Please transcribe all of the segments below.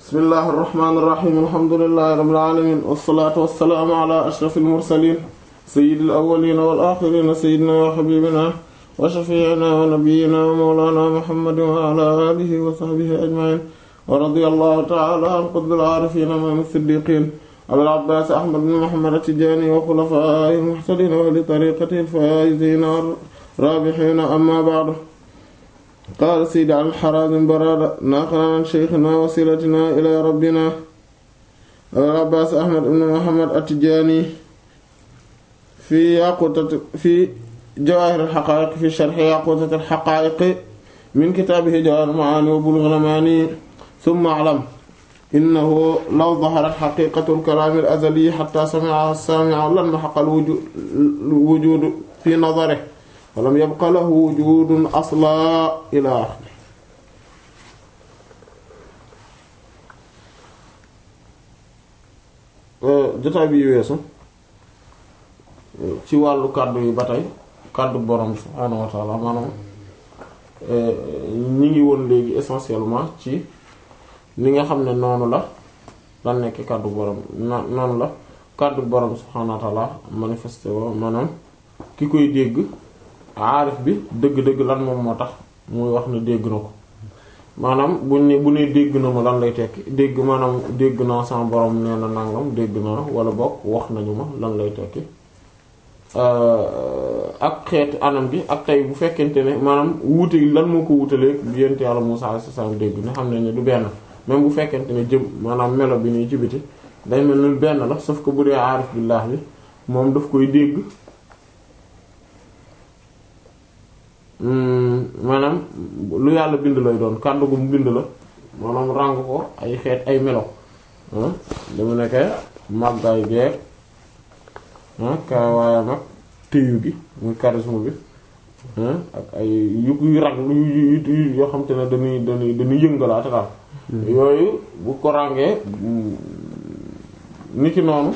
bismillahi irrahmani irrahim alhamdulilahi rabbil alamin wassalatu wassalaamu ala ashrafil mursalin sayyidil awwalina wal axirina sayyidina wa habibina wa shafiina wa nabiyyina wa mawlana muhammadin wa ala alihi wa sahbihi ajma'in wa radiyallahu ta'ala an qutbil aarifin imaam as-siddiqin abil abbaas ahmad bin muhammad at-tijaani wa xulafaa'ihil muhtadiin wa li tariiqatihil faa'iziin raabihiin amma ba'du qaala sayyid al-Haraazim Baraada naqlan an shaykhinaa wasiilatinaa ilaa rabbinaa abil abbaas ahmad bin muhammad at-tijaani fi yaquutati fi jawaahiril haqaa'iq fi sharhi yaquutatil haqaa'iq min kitaabihi jawaahirul ma'aani wa buluughul amaani summa a'lam innahu law daharat xaqiiqatul kalaamil azali xataa sami'a as-saami'u lanmahaqa al-wujuudu fi nadarihi wa lam yabqa lahu wujuudun aslan ilaa aaxirihi jotaay bi weesu ci wàllu kàddu yi ba tey kàddu borom subhaanahu wa ta'aala maanaam ñi ngi woon léegi essentiellement ci li nga xam ne noonu la la nekk kàddu borom noonu la kàddu borom subhaanahu wa ta'ala manifesté wo maanaam ki koy dégg aarif bi dëgg-dëgg lan moom moo tax muy wax ne dégg na ko maanaam buñ ne bu ne dégg na ma lan lay tekki dégg maanaam dégg naa sama borom nee na nangam dégg naa wala bokk wax nañu ma lan lay tekki ak xeetu anam gi ak tey bu fekkente ne maanaam wuute lan moo ko wuutalee yent yàlla Musaa alayhi salaam dégg ne xam ne ne du benn même bu fekkente ne jëm maanaam melo bi nii ci biti day mel ni benn la sauf que bu dee aarif billah bi moom daf koy dégg maanaam lu yàlla bind lay doon kàddu gu mu bind la maanaam ràng ko ay xeet ay melo dama nekkee màggaay geer kaawaayam ak téyu gi muy charisme bi ak ay yu yu rag yu yoo xam te ne dañuy dañuy dañuy yëngalaate daal yooyu bu ko ràngee ni ki noonu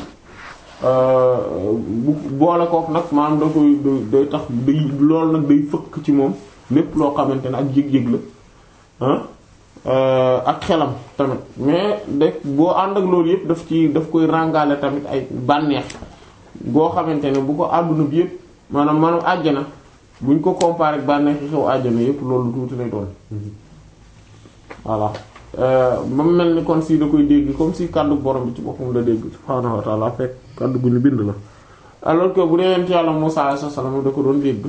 bu boole kook nag maanaam da koy day tax day loolu nag day fëkk ci moom lépp loo xamante ne ak yëg-yëg la ak xelam tamit mais de boo ànd ak loolu yëpp daf ci daf koy ràngaale tamit ay bànneex boo xamante ne bu ko àdduna bi yëpp maanaam maanaam àjjana buñ ko comparé ak bànneex xew àjjana yëpp loolu tuuti lay doon voilà ba mu mel ni kon si da koy dégg comme si kàddu borom bi ci boppam la dégg subhaanahu wa ta'ala fekk kàddu gu ñu bind la alors que bu dee yent yàlla Musaa alayhi salaam da ko doon dégg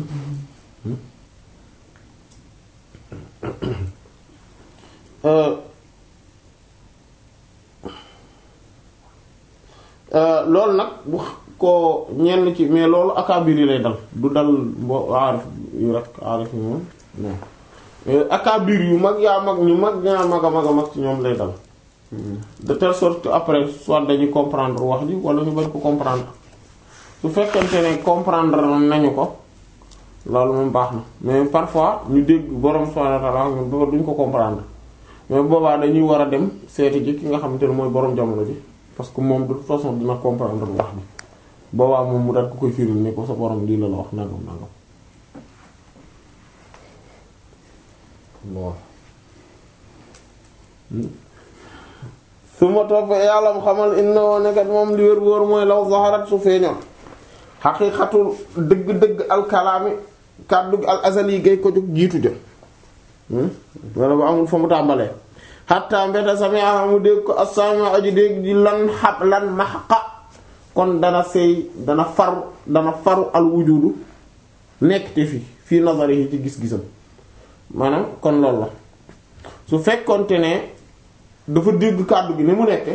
loolu nag bu ko ñenn ci mais loolu akaabir yi lay dal du dal mbo aarif yu rek aarif yi moom non akaabir yu mag yaa mag ñu mag ñaa mag a mag a mag ci ñoom lay dal de telle sorte que après soit dañuy comprendre wax ji wala ñu bañ ko comprendre su fekkente ne comprendre nañu ko loolu moom baax na mais parfois ñu dégg borom subhanahu wa ta'ala ñun duñ ko comprendre mais boobaa dañuy war a dem seeti ji ki nga xamante ne mooy borom jamono ji parce que moom de toute façon dina comprendre wax ji boobaa moom mu daal ko koy firil ne ko sa borom lii la la wax nangam nangam. bon. su ma topp yàlla mu xamal inna woo nekkat moom li wér wóor mooy law zaharat su feeñoon xaqiiqatul dëgg-dëgg alkalaami kàddu al azali gay ko jóg jiitu jë wala bu amul fa mu tàmbalee xatta mbeta sami'a mu dégg ko as-sami aji dégg di lan xab lan maxqa kon dana seey dana faru dana faru al wujudu nekk te fi fii nazarihi ci gis-gisam maanaam kon loolu la su fekkonte ne dafa dégg kàddu gi ni mu nekke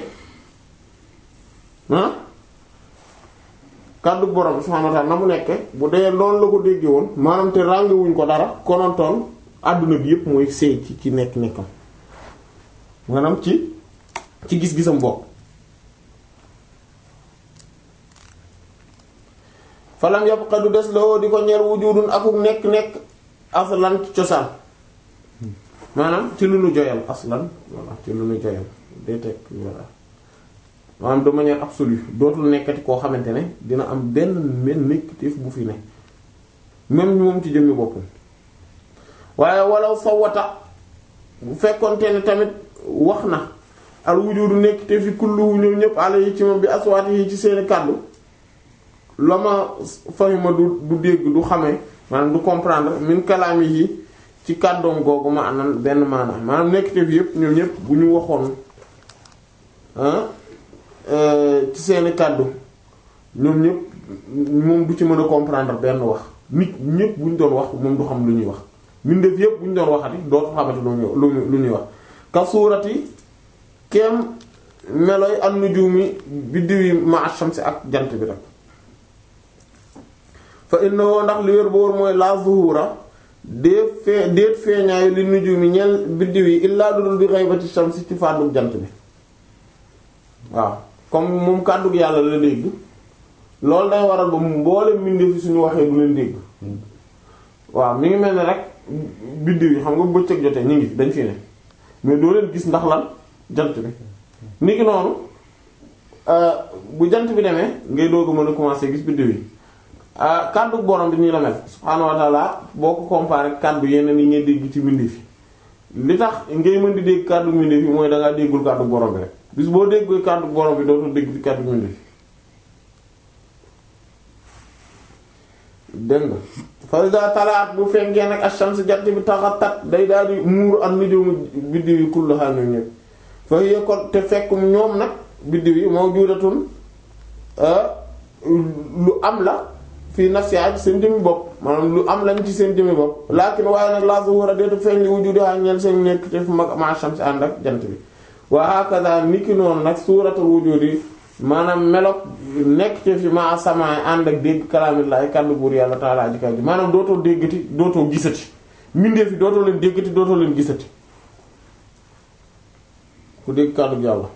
ah kàddu borom subhanahu wa ta'ala na mu nekke bu dee loolu la ko déggee woon maanaam te ràngewuñ ko dara konontoon àdduna bi yépp mooy seey ci ci nekk nekkam maanaam ci ci gis-gisam bopp falam yabqa du des la di ko ñeer wujudun akuk nekk-nekk aslan ci cosaan maanaam ci lu nu joyal aslan voilà ci lu nu joyal day teg voilà maanaam de manière absolue dootul nekkati koo xamante ne dina am benn men nekkatif bu fi ne même moom ci jëmmi boppam waaye walaw sawata bu fekkonte ne tamit wax na al wujudu nekk te fi kulluhu ñoom ñëpp ala yi ci moom bi aswaati yi ci seeni kàddu la ma fahima du du dégg du xamee maanaam du comprendre min kalaami yi ci kàddoom googu ma anan benn maanaam maanaam nekk te fi yëpp ñoom ñëpp bu ñu waxoon ci seeni kàddu ñoom ñëpp moom du ci mën a comprendre benn wax nit ñëpp bu ñu doon wax moom du xam lu ñuy wax mbindeef yëpp bu ñu doon waxati dootu xamati lu ñuy lu ñuy wax ka suurati kem meloy an-nujumi biddiw yi ma shamsi ak jant bi rek fa innahu ndax li wér boor mooy la zuhura déet fee déet feeñaayu li nujumi ñeel biddiw yi illaa dudul bi ghaybati shamsi ci fàddug jant bi waaw comme moom kàddug yàlla la dégg loolu day waral ba mu mboolem mbindeef fi suñu waxee du leen dégg waaw mi ngi mel ne rek biddiw yi xam nga bëccëg jotee ñu ngi dañ fi ne mais doo leen gis ndax lan jant bi niki noonu bu jant bi demee ngay doog a mën a commencer gis biddiw yi kàddu borom bi nii la mel subhaanahu wa ta'ala boo ko comparé kàddu yeneen yi ngay dégg ci mbindeef yi li tax ngay mën di dégg kàddu mbindeef yi mooy dangaa déggul kàddu borom bi rek bis boo déggee kàddu borom bi dootoo dégg ci kàddu mbindeef yi dégg nga farida talaat bu fenkee nag ash-shams jant bi taxatat day daal di muur ak nujum biddiw yi kulluha ñoom ñëpp fa hiya kon te fekk ñoom nag biddiw yi mawjudatun lu am la fii nafsiha ci seen jëmmi bopp maanaam lu am lañ ci seen jëmmi bopp lakin waaye nag la zuhura deetu feeñ li wujudiha ñeel seen nekk te fu mag ma ash-shams ànd ak jant bi wa hakaza niki noonu nag suuratul wujudi maanaam melok nekk ci fi ma sama ànd ak dégg kalaamillaahi kàddu buur yàlla taala aji kaw ji maanaam dootoo déggati dootoo gisati mbindeef yi dootoo leen déggati dootoo leen gisati ku dégg kàddu yàlla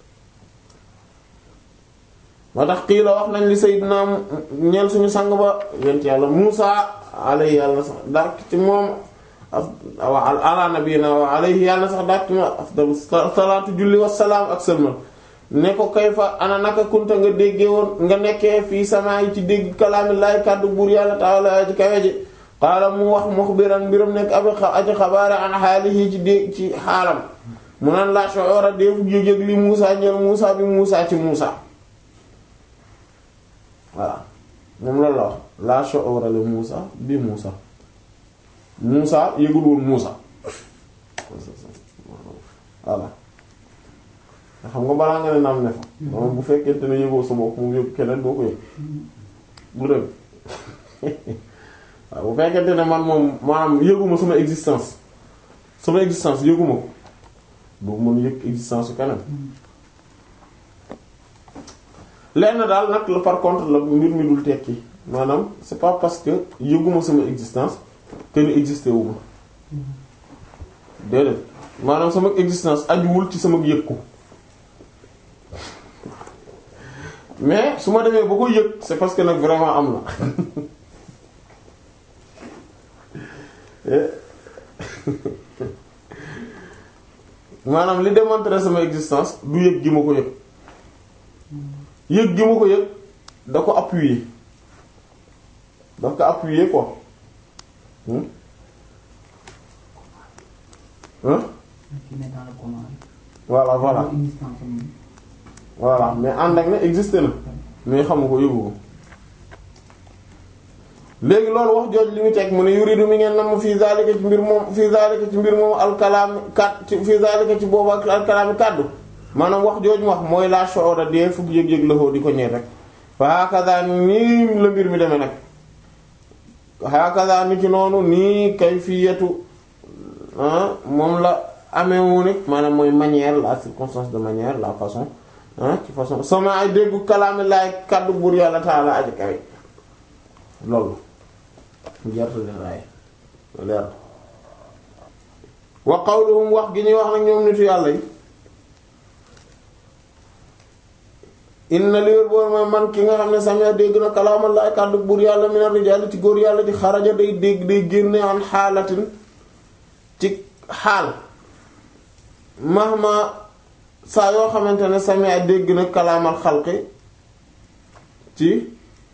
moo tax kii la wax nañ li sayyidina ñeel suñu sang ba yent yàlla Muusa alayhi yàlla sax dàq ci moom wa ala nabiyina wa alayhi yàlla sax dàq ci moom afdalu salaatu julli wassalaam ak sëlmal ne ko kayfa ana naka kunta nga déggee woon nga nekkee fii sama yi ci dégg kalaamillaahi kàddu buur yàlla taala ci kawe ji qaala mu wax muxbiran mbiram nekk abi aji xabaare an xaalihi ci dégg ci xaalam mu naan la shu'ura déefu yëg-yëg li Muusa ñeel Muusa bi Muusa ci Muusa voilà moom loolu la wax la shu'ura li Muusa bi Muusa Muusa yëgul woon Muusa voilà xam nga balaa nga ne naam ne fa moom bu fekkente ne yëgoo sa bopp mu yëg keneen boo ko yëg bu dëgg waaw bu fekkente ne man moom maanaam yëguma sama existence sama existence yëguma ko boobu mën yëg existence su keneen lenn daal nag la par contre la mbir mi dul tekki maanaam c'est pas parce que yëguma sama existence que ni existé wu ma déedéet maanaam sama existence ajuwul ci sama yëg ko mais su ma demee ba ko yëg c'est parce que nag vraiment am na maanaam li démontrer sama existence du yëg gi ma ko yëg yëg gi ma ko yëg da ko appuyer daf ko appuyer quoi hein hein voilà voilà voilà mais ànd ak ne existé na mais xamu ko yëgu ko léegi loolu wax jooj li ñu teg mu ne yuridu mi ngeen nam fii zalika ci mbir moom fii zalika ci mbir moom alkalaam kat ci fii zalika ci boobu ak alkalaami kàddu maanaam wax jooj mu wax mooy la shu'ura dee fukk yëg-yëg la di ko ñeet rek fa hakaza nii la mbir mi demee nag hakaza ni ci noonu nii kayfiyatu moom la amee wu nit maanaam mooy manière la circonstance de manière la façon ci façon sama ay déggu kalaami laay kàddu buur yàlla taala aji kawe loolu jarta leeraay leer wa qawluhum wax gi ñuy wax nag ñoom nitu yàlla yi inna li wér boor mooy man ki nga xam ne samia dégg na kalaamal laay kàddu buur yàlla mina rijaali ci góor yàlla ci xaraja day dégg day génne an xaalatin ci xaal mahma saa yoo xamante ne samia dégg na kalaamal xalqi ci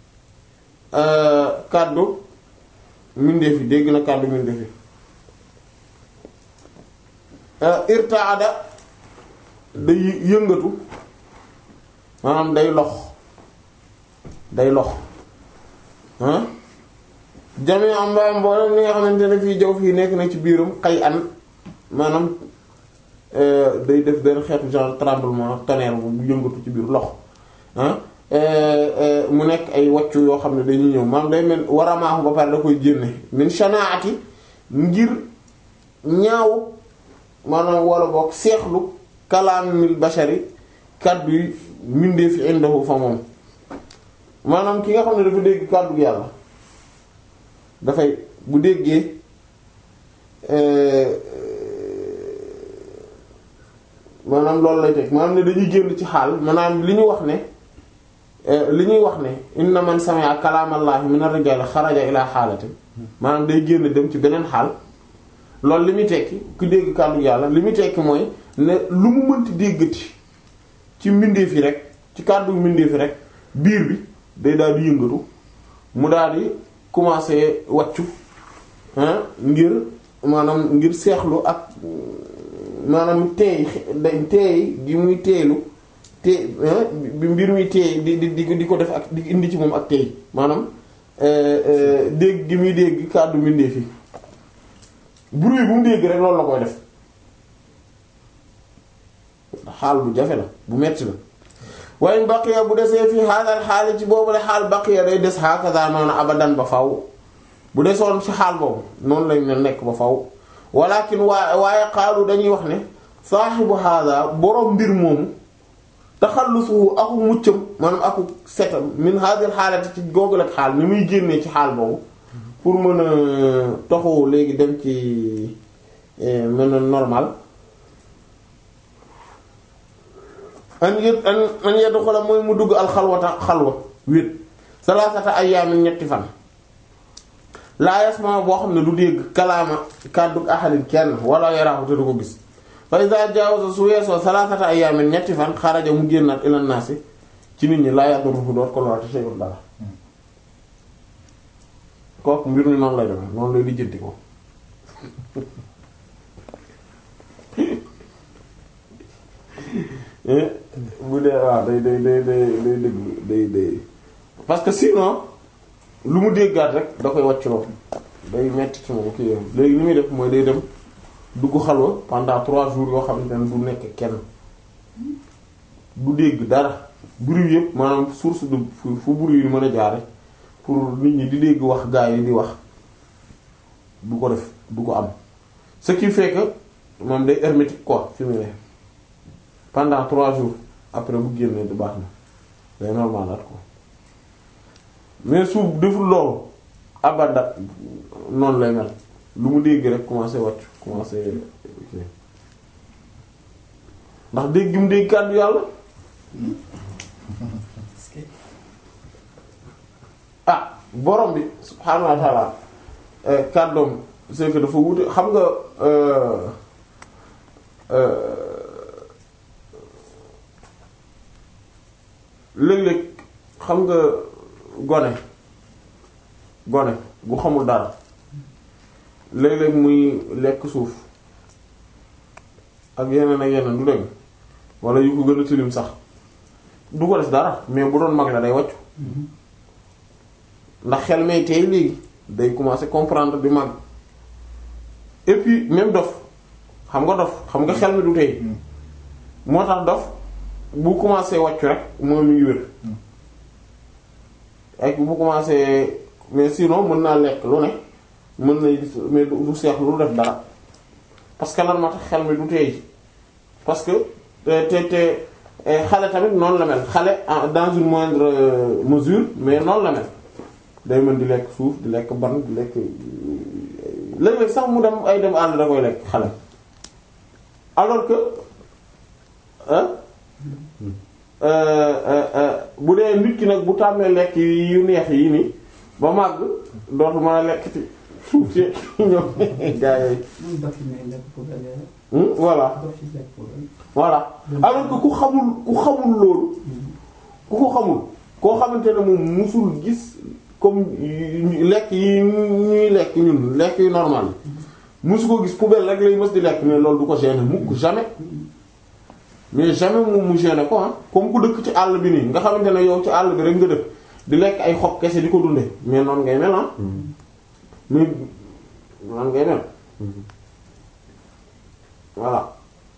kàddu mbindeef yi dégg na kàddu mbindeef yi irtaada day yëngatu maanaam day lox day lox ah jami am mbaam mboolem li nga xamante ne fii jaw fii nekk na ci biiram xay an maanaam day def benn xeetu genre tremblement tonnerre bu yëngatu ci biir lox ah mu nekk ay waccu yoo xam ne dañuy ñëw maanaam day mel waramaaxu ba pare da koy génne min shanaati ngir ñaaw maanaam wala boog seexlu kalaamil bashari kàddu yi mindee fi indahu fa moom maanaam ki nga xam ne dafa dégg kàddu yàlla dafay bu déggee maanaam loolu lay teg maanaam ne dañuy génn ci xaal maanaam li ñu wax ne li ñuy wax ne inna man sami'a kalaamallahi min ar-rijali xaraja ila xaalati maanaam day génn dem ci beneen xaal loolu li muy tekki ku dégg kàddu yàlla li muy tekki mooy ne lu mu mënti déggati ci mbindeef yi rek ci kàddu mbindeef yi rek biir bi day daal di yëngatu mu daal di commencer wàccu ngir maanaam ngir seexlu ak maanaam teey day teey gi muy teeylu te bi mbir muy teey di di di ko def ak di indi ci moom ak teey maanaam dégg gi muy dégg kàddu mbindeef yi bruit bu mu dégg rek loolu la koy def xaal bu jafe la bu metti la waaye baqiya bu desee fii xaalal xaali ci boobu la xaal baqiya day des hakaza noonu abadan ba faw bu desoon ci xaal boobu noonu lañ ne nekk ba faw walakin waa waaye xaalu dañuy wax ne saaxibu hada boroom mbir moomu taxallusuhu aku muccam maanaam aku setam min hadil xaalati ci googu ak xaal ni muy génnee ci xaal boobu pour mën a toxu léegi dem ci mën a normal an yë an an yeddu xola mooy mu dugg alxalwata xalwa wét salaasata ayyaamin ñetti fan laa yasma boo xam ne du dégg kalaama kàddu ahadin kenn wala yaraahu te du ko gis fa iza jaawaza su weesoo salaasata ayyaamin ñetti fan xaraja mu génnaat ilan naasi ci nit ñi laa yadurruhu doot ko lorate shay'un dara kooku mbir mi noonu lay demee noonu lay lijjanti ko bu dee waaw day day day day day dégg day day parce que sinon lu mu déggaat rek da koy wàcc loo day metti ci moom kii léegi li muy def mooy day dem dugg xalwa pendant trois jours yoo xamante ne du nekk kenn du dégg dara bruit yëpp maanaam source de fu fu bruit yi mën a jaare pour nit ñi di dégg wax gaa yi di wax du ko def du ko am ce qui fait que moom day hermétique quoi fi mu ne pendant trois jours après bu génnee du baax na day normalaat ko mais su deful loolu abada noonu lay mel lu mu dégg rek commencé wàcc commencé ndax dégg gi mu dégg kàddu yàlla ah borom bi subhaanahu wa ta'ala kàddoom c'est que dafa wute xam nga léeg-léeg xam nga gone gone gu xamul dara léeg-léeg muy lekk suuf ak yeneen ak yeneen du dégg wala yu ko gën a tilim sax du ko def dara mais bu doon mag la day wàccu ndax xel may tey léegi day commencer comprendre di mag et puis même dof xam nga dof xam nga xel mi du tey moo tax dof bu commencer wàccu rek mooy mu ngi wér ak bu commencer mais sinon mën naa lekk lu ne mën na gis mais du seex lu def dara parce que lan moo tax xel mi du tey parce que te te xale tamit noonu la mel xale dans une moindre mesure mais noonu la mel day mën di lekk suuf di lekk ban di lekk léeg-léeg sax mu dem ay dem àll da koy lekk xale alors que bu dee nit ki nag bu tàmmee lekk yu neex yi nii ba màgg dootu mën a lekk ci suuf si ñoom gaa yooyu voilà voilà alors que ku xamul ku xamul loolu ku ko xamul koo xamante ne moom musul gis comme lekk yi ñuy lekk ñun lekk yu normal musu ko gis poubelle rek lay mës di lekk mais loolu du ko gêner mukk jamais mais jamais moom mu gêné ko ah comme ku dëkk ci àll bi nii nga xamante ne yow ci àll bi rek nga dëkk di lekk ay xob kese di ko dunde mais noonu ngay mel ah mais noonu ngay mel voilà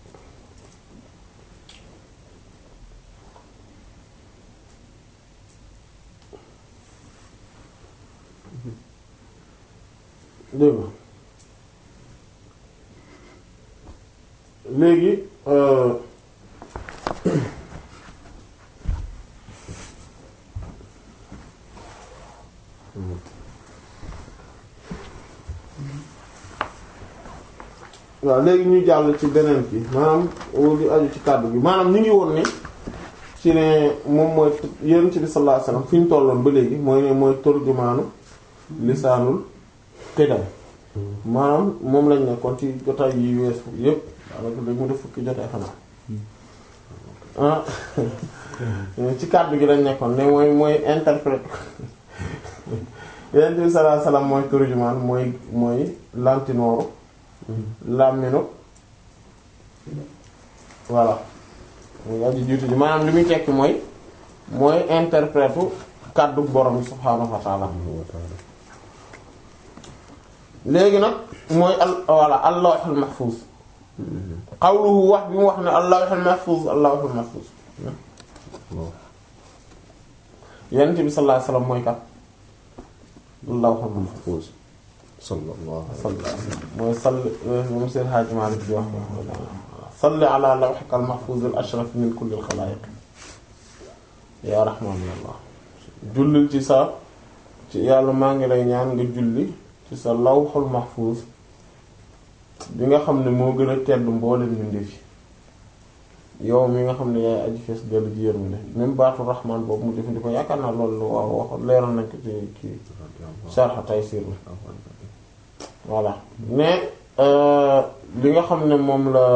dégg nga léegi euh, waaw léegi ñu jàll ci beneen bi maanaam li aju ci kàddu gi maanaam ñu ngi woon ne ci ne moom mooy yonent bi sallallahu alayhi wasallam fi ñu tolloon ba léegi mooy ne mooy turjumaanu lisaanul xidam maanaam moom lañ nekkoon ci jotaay yi weesu yépp daanaka dañ mu def fukki jotaay xanaa ah ci kàddu gi lañ nekkoon ne mooy mooy interprète yonent bi sallallahu alayhi wasallam mooy turjumaan mooy mooy lantinooru làmminu voilà muy aji jiitu ji maanaam li muy tekki mooy mooy interprète kàddu borom subhaanahu wa ta'ala léegi nag mooy al voilà al-lawhul mahfuz qawluhu wax bi mu wax ne al-lawhul mahfuz al-lawhul mahfuz yonent bi sallallahu alayhi wasallam mooy kat al-lawhul mahfuz sallallahu salli mooy salli moom seen Hajji Maalik di wax salli ala lawhika al-mahfuz al-ashraf min kulli al-khalaa'iq yaa rahmaan ya Allah jullil ci sa ci yàlla maa ngi lay ñaan nga julli ci sa lawhul mahfuz bi nga xam ne moo gën a tedd mboolem mbindeef yi yow mi nga xam ne yaay aji fees dellu ji yërmande même baatu rahmaan boobu mu jëfandikoo yaakaar naa loolu waaw wax leeral nañ ko ci kii Sharh Taysir la voilà mais li nga xam ne moom la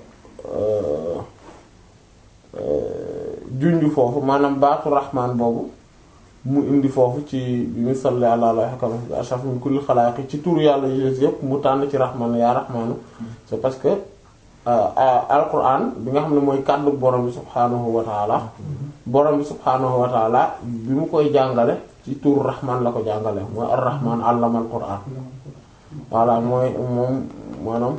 junj foofu maanaam baatu rahmaan boobu mu indi foofu ci bi mu salli ala lawhika ashraf min kulli xalaaqiq ci tur yàlla yées yépp mu tànn ci rahmaan yaa rahmaanu c'est parce que alquran bi nga xam ne mooy kàddu borom bi subhaanahu wa taala borom bi subhaanahu wa taala bi mu koy jàngale ci tur rahmaan la ko jàngale mooy ar rahmaan allama al quran voilà mooy moom maanaam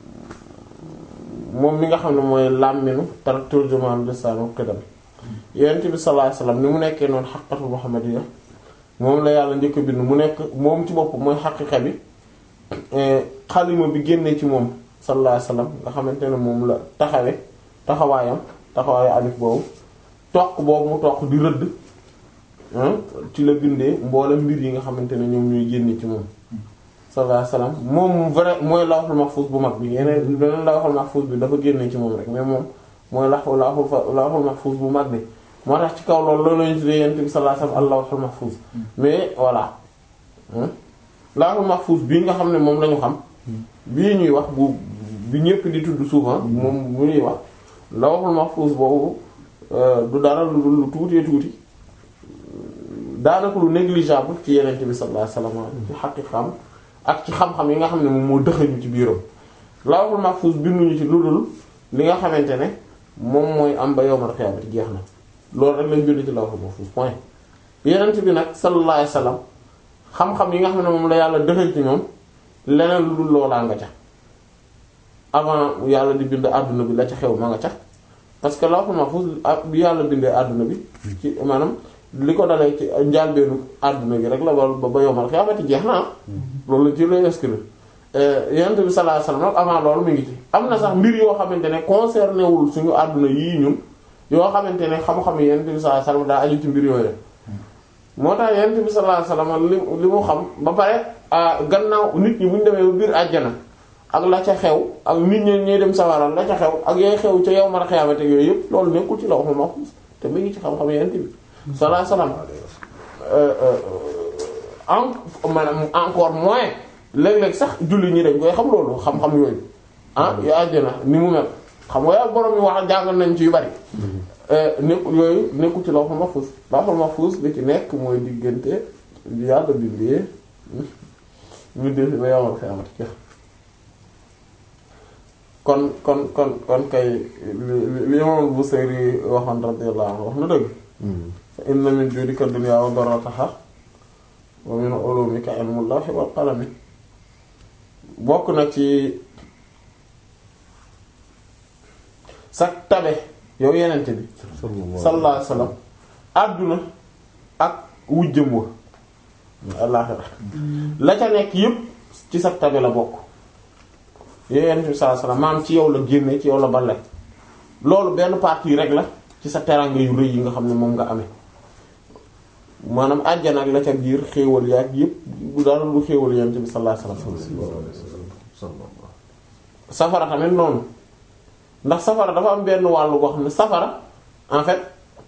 moom mi nga xam ne mooy làmminu tar turjumaan lisaanu xidam yonent bi sallallahu alayhi wasallam ni mu nekkee noonu xaqiqatul muhammadiyya moom la yàlla njëkk bind mu nekk moom ci bopp mooy xaqiqa bi xalima bi génnee ci moom sallallahu alayhi wasallam nga xamante ne moom la taxawe taxawaayam taxawaayu alif boobu toq boobu mu toq di rëdd ci la bindee mboolem mbir yi nga xamante ne ñoom ñooy génne ci moom sallallahu alayhi wasallam moom vrai mooy lawhul mahfuz bu mag bi yeneen beneen lawhul mahfuz bi dafa génne ci moom rek mais moom mooy lawhul lawhul mahfuz bu mag bi moo tax ci kaw loolu loolu lañu tuddee yent bi sallallahu alayhi wasallam al lawhul mahfuz mais voilà lawhul mahfuz bii nga xam ne moom lañu xam bii ñuy wax bu bi ñëpp di tudd souvent moom bu ñuy wax lawhul mahfuz boobu du dara lu lu tuutee tuuti daanaka lu négligeable ci yenent bi sallallahu alayhi wasallam ci xaqiqam ak ci xam-xam yi nga xam ne moom moo dëxañu ci biiram lawhul mahfuz binduñu ci lu dul li nga xamante ne moom mooy am ba yawmal qiyaamati jeex na loolu rek lañ bind ci lawhul mahfuz point yenent bi nag sallallahu alayhi wasallam xam-xam yi nga xam ne moom la yàlla dëxañ ci ñoom leneen lu dul loolaa nga ca avant yàlla di bind àdduna bi la ca xew ma nga ca parce que lawhul mahfuz bi yàlla bindee àdduna bi ci maanaam li ko dalee ci njaalbeenu àdduna bi rek la ba ba yawmal qiyaamati jeex na loolu la ci lay inscrire yonent bi sallallahu alayhi wasallam nag avant loolu mi ngi ci am na sax mbir yoo xamante ne concerné wul suñu àdduna yii ñun yoo xamante ne xam-xam yi yonent bi sallallahu alayhi wasallam daa aju ci mbir yooyu moo tax yonent bi sallallahu alayhi wasallam li li mu xam ba pare gannaaw nit ñi bu ñu demee ba biir àjjana ak la ca xew ak nit ñi ñuy dem sawara la ca xew ak yooy xew ca yawmal qiyaamati yooyu yëpp loolu nekkul ci lawhul mahfuz te mi ngi ci xam-xam yonent bi sallallahu alayhi wasallam en maanaam encore moins léeg-léeg sax julli ñi dañ koy xam loolu xam-xam yooyu ah yu àjjana ni mu mel xam nga borom yi wax jàngal nañ ci yu bari nekku yooyu nekku ci lawhul mahfuz lawhul mahfuz li ci nekk mooy diggante yàlla bindee ñu def ba yawmal qiyaamati kon kon kon kon kay li li imam Busayri waxoon radiyallahu anhu wax na dëgg fa inna min juudika dunya wa darrataha wa min ulumika ilmul lawhi wal qalami bokk na ci sa tabe yow yenente bi sallallahu alayhi wasallam àdduna ak wujjëm wa àllaxira la ca nekk yépp ci sa tabe la bokk yow yenente bi sallallahu alayhi wasallam maam ci yow la génne ci yow la balle loolu benn partie rek la ci sa teranga yu rëy yi nga xam ne moom nga amee maanaam àjjana ak la ca biir xéewal yaak yépp bu dara lu xéewal yenente bi sallallahu alayhi wasallam safara tamit noonu ndax safara dafa am benn wàllu boo xam ne safara en fait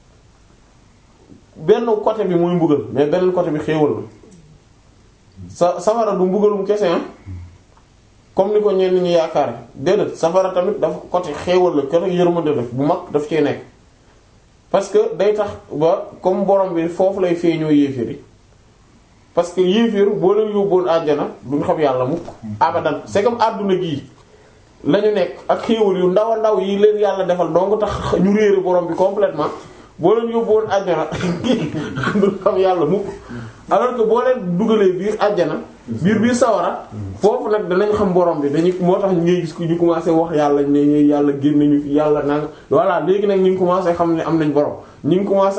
benn côté bi muy mbugal mais beneen côté bi xéewal la sa safara du mbugalum kese am comme ni ko ñenn ñi yaakaar déedéet safara tamit dafa côté xéewal la côté yërmande la bu mag daf cee nekk parce que day tax ba comme borom bi foofu lay feeñoo yéeféer yi parce que yéeféer boo leen yóbboon àjjana duñ xam yàlla mukk abadan c'est comme àdduna gii lañu nekk ak xéewal yu ndaw a ndaw yi leen yàlla defal donc tax ñu réere borom bi complètement boo leen yóbbuwoon àjjana du xam yàlla mukk alors que boo leen dugalee biir àjjana biir biir sawara foofu nag danañ xam borom bi dañuy moo tax ngay gis ko ñu commencé wax yàlla ne ñu yàlla génn ñu fi yàlla nanga voilà léegi nag ñu ngi commencé xam ne am nañ borom ñu ngi commencé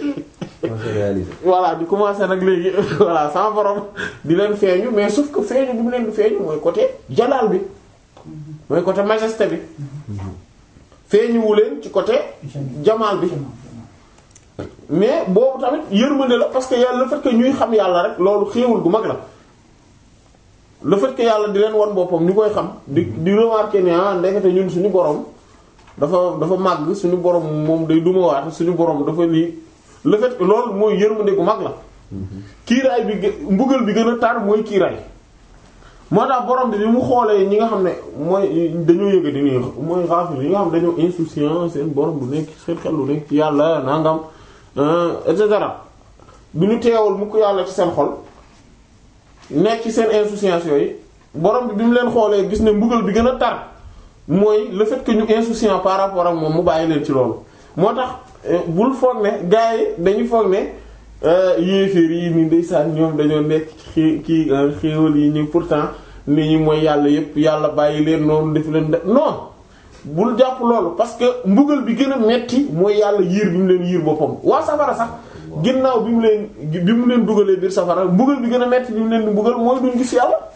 voilà di commencé nag léegi voilà sans borom di leen feeñu mais sauf que feeñu bi mu leen di feeñu mooy côté jalaal bi mooy côté majesté bi feeñuwu leen ci côté jamaal bi mais boobu tamit yërmande la parce que yàlla le fait que ñuy xam yàlla rek loolu xéewal gu mag la le fait que yàlla di leen wan boppam ñu koy xam di di remarquer ne ah ndekete ñun suñu borom dafa dafa màgg suñu borom moom day dumawaat suñu borom dafa lii le fait que loolu mooy yërmande gu mag la kiiraay bi mbugal bi gën a tar mooy kiiraay moo tax borom bi bi mu xoolee ñi nga xam ne mooy dañoo yëga di nii mooy xaafir yi nga xam dañoo insouciant seen borom du nekk seen xel lu nekk ci yàlla nangam et cetera bi ñu teewal mu ko yàlla ci seen xol nekk ci seen insouciance yooyu borom bi bi mu leen xoolee gis ne mbugal bi gën a tar mooy le fait que ñu insouciant par rapport ak moom mu bàyyi leen ci loolu moo tax bul foog ne gars yi dañuy foog ne yéeféer yi ni ndeysaan ñoom dañoo nekk ci kii xéewal yi ñu pourtant nit ñi mooy yàlla yépp yàlla bàyyi leen noonu def leen de non bul jàpp loolu parce que mbugal bi gën a metti mooy yàlla yiir bi mu leen yiir boppam waa safara sax ginnaaw bi mu leen bi mu leen dugalee biir safara mbugal bi gën a metti bi mu leen di mbugal mooy duñ gis yàlla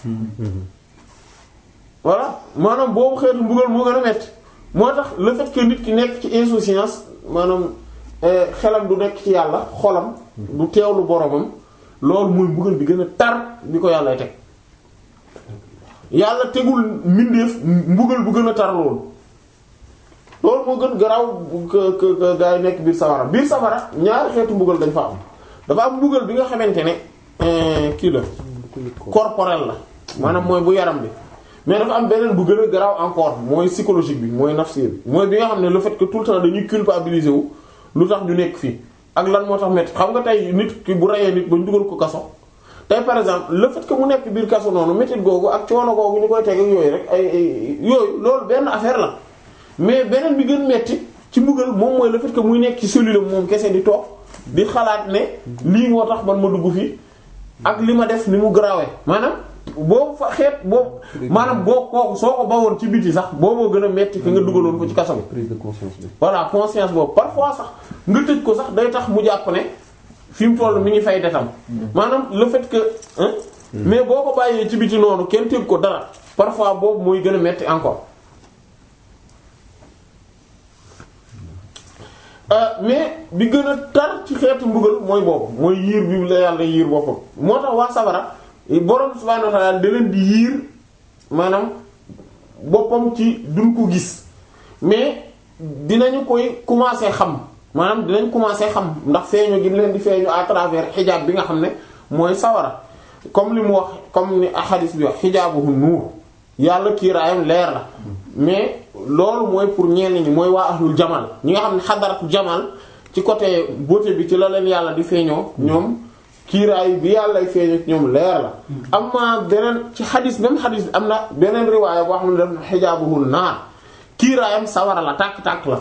voilà maanaam boobu xeetu mbugal moo gën a metti moo tax le fait que nit ki nekk ci insouciance maanaam xelam du nekk ci yàlla xolam du teewlu boromam loolu mooy mbugal bi gën a tar bi ko yàlla teg yàlla tegul mbindeef mbugal bu gën a tar loolu loolu moo gën garaaw que gaa yi nekk biir safara biir safara ñaari xeetu mbugal dañ fa am dafa am mbugal bi nga xamante ne kii la corporel la maanaam mooy bu yaram bi mais dafa am beneen bu gën a garaaw encore mooy psychologique bi mooy nafsi bi mooy bi nga xam ne le fait que tout le temps dañuy culpabiliser wu lu tax ñu nekk fii ak lan moo tax métti xam nga tey nit ki bu reyee nit ba ñu dugal ko kaso tey par exemple le fait que mu nekk biir kaso noonu métit googu ak coono googu ñu koy teg ak yooyu rek ay ay yooyu loolu benn affaire la mais beneen bi gën metti ci mbugal moom mooy le fait que muy nekk ci cellule moom kese di toog di xalaat ne lii moo tax man ma dugg fii ak li ma def ni mu grawee maanaam boobu fa xeet boobu maanaam boo kooku soo ko bawoon ci biti sax booboo gën a metti que nga dugaloon ko ci kaso bi. prise de conscience bi. voilà conscience boobu parfois sax nga tëj ko sax day tax mu jàpp ne fi mu toll mi ngi fay detam maanaam le fait que hein mais boo ko bàyyee ci biti noonu kenn tëj ko dara parfois boobu mooy gën a metti encore mais bi gën a tar ci xeetu mbugal mooy boobu mooy yiir bi la yàlla yiir boppam moo tax waa sabara borom subhaanahu wa ta'aala da leen di yiir maanaam boppam ci duñ ko gis mais dinañu koy commencer xam maanaam dinañ commencer xam ndax feeñu gi leen di feeñu à travers xijaab bi nga xam ne mooy sawara comme li mu wax comme ni hadith bi wax xijaabuhu nuur yàlla kiiraayam leer la mais loolu mooy pour ñenn ñi mooy waa ahlul jamal ñi nga xam ne xadaratu jamal ci côté beauté bi ci la leen yàlla di feeñoo ñoom kiiraay bi yàlla feeñoo ñoom leer la. am na beneen ci xadis même xadis bi am na beneen riwaaya boo xam ne daf na xijaabuhu naar kiiraayam sawara la tàkk-tàkk la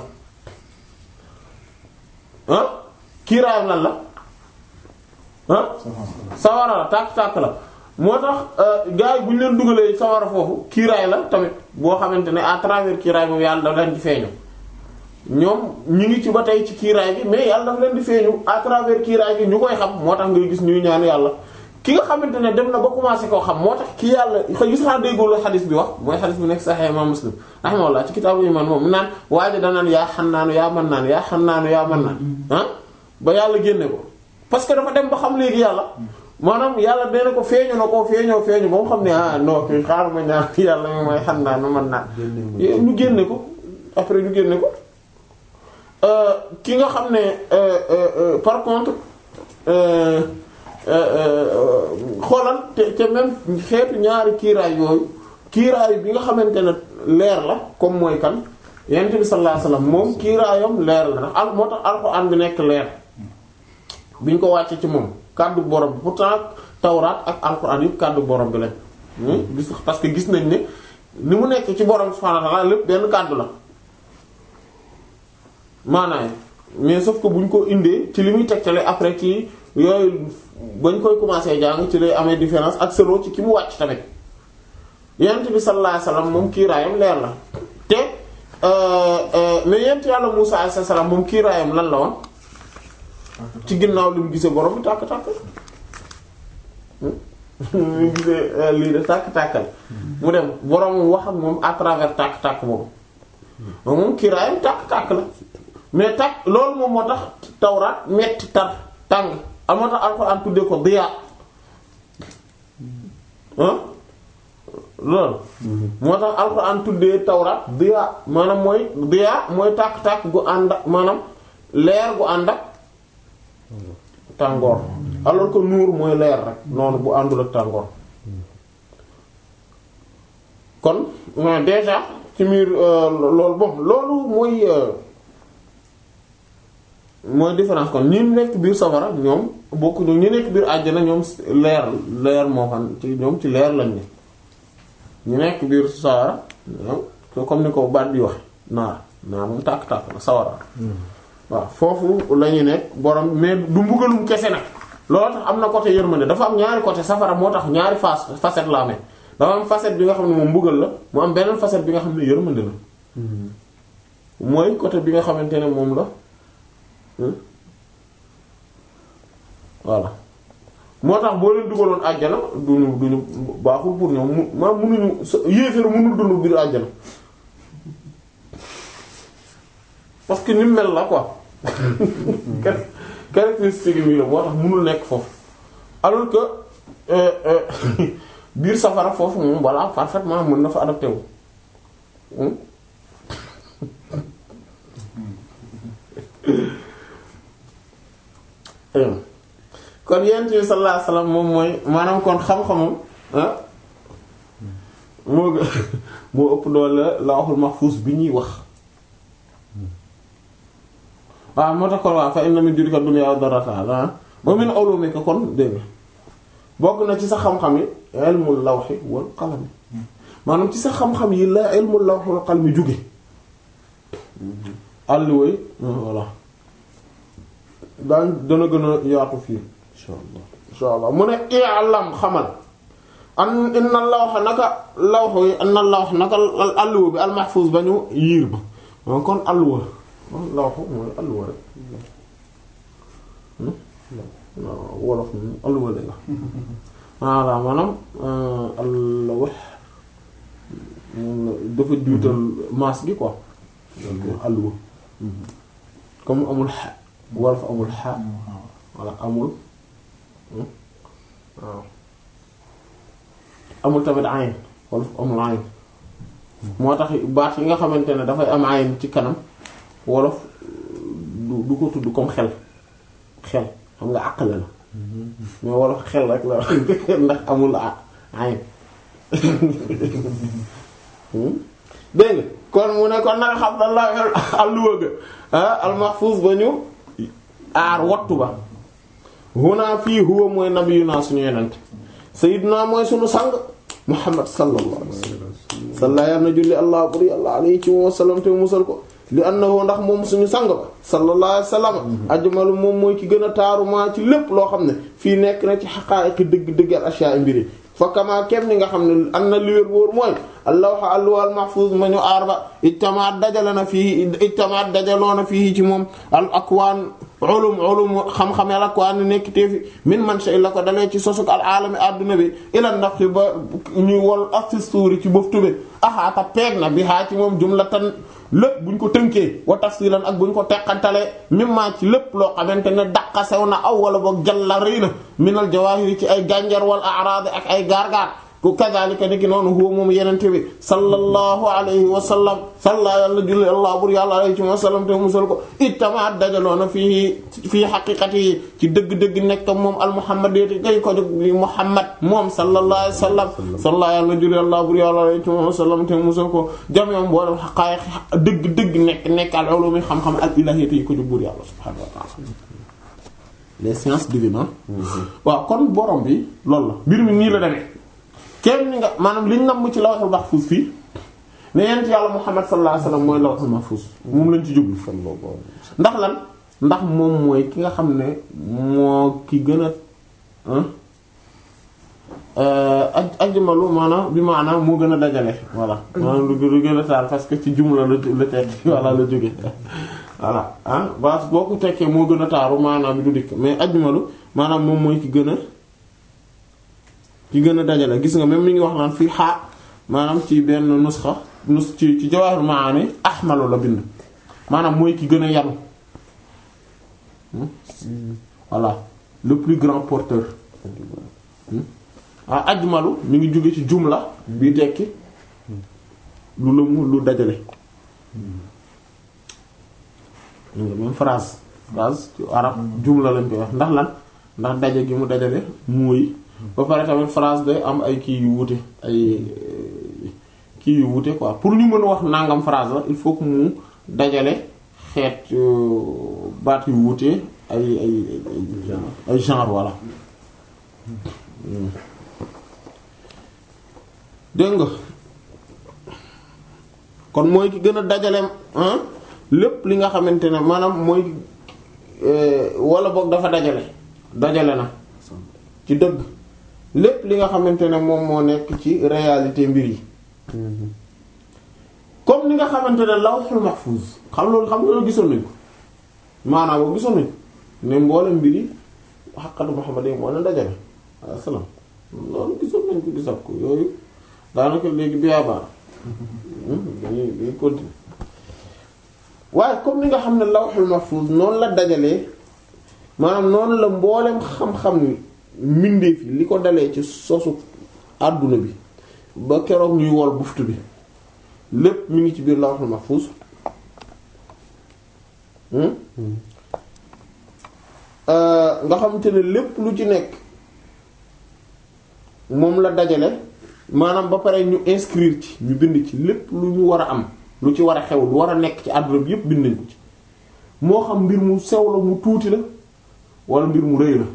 ah kiiraayam lan la ah sawara la tàkk-tàkk la moo tax gars yi bu ñu leen dugalee sawara foofu kiiraay la tamit boo xamante ne à travers kiiraay moom yàlla daf leen di feeñu ñoom ñu ngi ci ba tey ci kiiraay bi mais yàlla daf leen di feeñu à travers kiiraay bi ñu koy xam moo tax ngay gis ñuy ñaan yàlla ki nga xamante ne dem na ba commencé koo xam moo tax ki yàlla xëy gis naa déggoo la xadis bi wax mooy xadis bi nekk Sahih Imam Muslim rahimahullah ci kitaabu iman moom mu naan waaye danaan yaa xannaanu yaa mën naan yaa xannaanu yaa mën naan ah ba yàlla génne ko parce que dafa dem ba xam léegi yàlla maanaam yàlla dee na ko feeñu na ko feeñoo feeñu ba mu xam ne ah non kii xaar ma ñaan yàlla mi mooy xannaanu mën naan ñu génne ko après ñu génne ko ki nga xam ne par contre xoolal te te même xeetu ñaari kiiraay yooyu kiiraay bi nga xamante ne leer la comme mooy kan yonent bi sallallahu alayhi wasallam moom kiiraayam leer la ndax al moo tax alxuraan bi nekk leer bi ñu ko wàccee ci moom kàddu borom bi pourtant tawraat ak alxuraan yëpp kàddu borom bi lañ. gis parce que gis nañ ne ni mu nekk ci borom subhaanahu wa ta'aala lépp benn kàddu la maanaam mais sauf que bu ñu ko indee ci li muy tegtale après ci yooyu bañ koy commencer jàng ci lay amee différence ak selo ci ki mu wàcc tamit yonent bi sallallahu alayhi wasallam moom kiiraayam leer la te mais yonent yàlla Musaa alayhi salaam moom kiiraayam lan la woon ci ginnaaw li mu gisee borom bi tàkk-tàkk li mu gisee lii de tàkk-tàkkal mu dem borom wax ak moom à travers tàkk-tàkk boobu moom kiiraayam tàkk-tàkk la mais tàkk loolu moom moo tax tawraat metti tar tàng am moo tax alxuraan tuddee ko diyaa ah loolu moo tax alxuraan tuddee tawraat diyaa maanaam mooy diyaa mooy tàkk-tàkk gu ànd ak maanaam leer gu ànd ak tàngoor alors que nuur mooy leer rek noonu bu àndul ak tàngoor kon déjà ci miir loolu bon loolu mooy mooy différence kon ñi nekk biir safara ñoom bokk ñu ñi nekk biir àjjana ñoom leer leer moo xam ci ñoom ci leer lañ ne ñu nekk biir sawara comme ni ko baat bi wax naar naar moom tàkk-tàkk la sawara waaw foofu la ñu nekk borom mais du mbugalum kese nag loolu tax am na côté yërmande dafa am ñaari côté safara moo tax ñaari face facette la amee dafa am facette bi nga xam ne moom mbugal la mu am beneen facette bi nga xam ne yërmande la mooy côté bi nga xamante ne moom la voilà moo tax boo leen dugaloon àjjana duñu duñu baaxul pour ñoom mu ma munuñu yéeféer mënul dund biir àjjana parce que ni mel la quoi caractéristique mi la moo tax mënul nekk foofu alors que biir safara foofu moom voilà parfaitement mën na fa adapté wu kon yent bi sallallahu alayhi wasallam moom mooy maanaam kon xam-xamam ah moo moo ëpp doole lawhul mahfuz bi ñuy wax waaw moo tax kon waaw fa inna min jullika dunya wa darrataha wa min ulumika kon dégg nga bokk na ci sa xam-xam yi ilmul lawhi wal qalam maanaam ci sa xam-xam yi la ilmul lawhi wal qalam jóge àll woy voilà daan dana gën a yaatu fii insha allah insha allah mu ne i'lam xamal an inna lawha naka lawha yi anna lawha naka alluwa bi al mahfuz ba ñu yiir ba moom kon alluwa lawha mooy alluwa rek waaw wolof moom alluwa lay wax voilà maanaam alluwa moom la dafa juutal maas gi quoi alluwa comme amul xa wolof amul xa wala amul waaw amul tamit ayn wolof amul ayn moo tax baat yi nga xamante ne dafay am ayn ci kanam wolof du du ko tudd comme xel xel xam nga àqale la mais wolof xel rek la ndax amul ayn dégg nga kon mu ne kon nanga xam na la alluwa ga almahfuz ba ñu aar wattu ba huna fii huwa mooy nabiyuna suñu yonent sayyiduna mooy suñu sang muhammad sallallahu alayhi wasallam salla yàlla na julli allah buri allah alayhi ci wa sallam te musal ko li annahu ndax moom suñu sang ba sallallahu alayhi wa sallam ajmalu moom mooy ki gën a taaru maa ci lépp loo xam ne fii nekk na ci xaqaa'iqi dëgg dëgg al ashyaa mbiri fa kama kem ni nga xam ne am na li wér wóor mooy allawha alluwal mahfuz ma ñu aar ba ijtamaat dajale na fii ijtamaat dajaloo na fii ci moom al akwaan ulum ulum xam-xam al akwaan nekk teefi min man shay la ko dalee ci sosuk al alami adduna bi ila ndax ba ñuy wol afi suuri ci bëftu bi axaata peeg na bi haa ci moom jumlatan lépp buñ ko tënkee wa tafsilan ak buñ ko teqantalee mimma ci lépp loo xamante ne daqa sew na aw wala boog jalla rëy na minal jawaahiri ci ay gànjar wal a'raad ak ay gaar-gaar ku kadhalika ni ki noonu huwa moom yenente bi sallallahu alayhi wa sallam salla yàlla julli allah bur yàlla alayhi wa sallam te musal ko ittamaat dajaloona fii fii xaqiqati yi ci dëgg-dëgg nekk moom al muhammadiyati gay ko jóg li muhammad moom sallallahu alayhi wa sallam salla yàlla julli allah bur yàlla alayhi wa sallam te musal ko jameom boolem xaqaayiq dëgg-dëgg nekk nekk al ulumi xam-xam al ilahiyati yi ko jóg bur yàlla subhanahu wa ta'ala les sciences divines waaw kon borom bi loolu la mbir mi nii la demee kenn ni nga maanaam liñ namm ci lawhul mahfuz fii ne yent yàlla Muhammad sallallahu alayhi wasallam mooy lawhul mahfuz moom lañ ci jublu ndax lan ndax moom mooy ki nga xam ne moo ki gën a aj ajmalu maanaam bi maanaam moo gën a dajale voilà maanaam lu gën a taal parce que ci jumla la la tekki voilà la jóge voilà ah bas boo ko tekkee moo gën a taaru maanaam bi du dikk mais ajmalu maanaam moom mooy ki gën a ki gën a dajale gis nga même mi ngi wax naan fii xaa maanaam ci benn nusxa nus ci ci Jawahir Maani ahmalu la bind maanaam mooy ki gën a yanu voilà le plus grand porteur ah ajmalu mi ngi jóge ci jumla bi tekki lu lëmu lu dajale même phrase phrase ci arab jumla lañ koy wax ndax lan ndax daje gi mu dajale mooy ba pare tamit phrase day am ay kii yu wuute ay kii yu wuute quoi pour ñu mën a wax nangam phrase la il faut que mu dajale xeet baat yu wuute ay ay ay genre voilà dégg nga kon mooy ki gën a dajale lépp li nga xamante ne maanaam mooy wala boog dafa dajale dajale na ci dëgg lépp li nga xamante ne moom moo nekk ci réalité mbir yi comme ni nga xamante ne lawhul mahfuz xam loolu xam nga loolu gisoon nañ ko maanaam boobu gisoon nañ ko ne mboolem mbir yi xaqatu Muhammad yi moo leen dajale alayhi salaam loolu gisoon nañ ko gisat ko yooyu daanaka léegi biyaabaan dañuy dañuy continuer waaye comme ni nga xam ne lawhul mahfuz noonu la dajalee maanaam noonu la mboolem xam-xam ni mbindeef yi li ko dalee ci sosu àdduna bi ba keroog ñuy wol buftu bi lépp mi ngi ci biir lawhul mahfuz nga xamante ne lépp lu ci nekk moom la dajale maanaam ba pare ñu inscrire ci ñu bind ci lépp lu ñu war a am lu ci war a xew lu war a nekk ci àdduna bi yépp bind nañ ko ci moo xam mbir mu sew la mu tuuti la wala mbir mu rëy la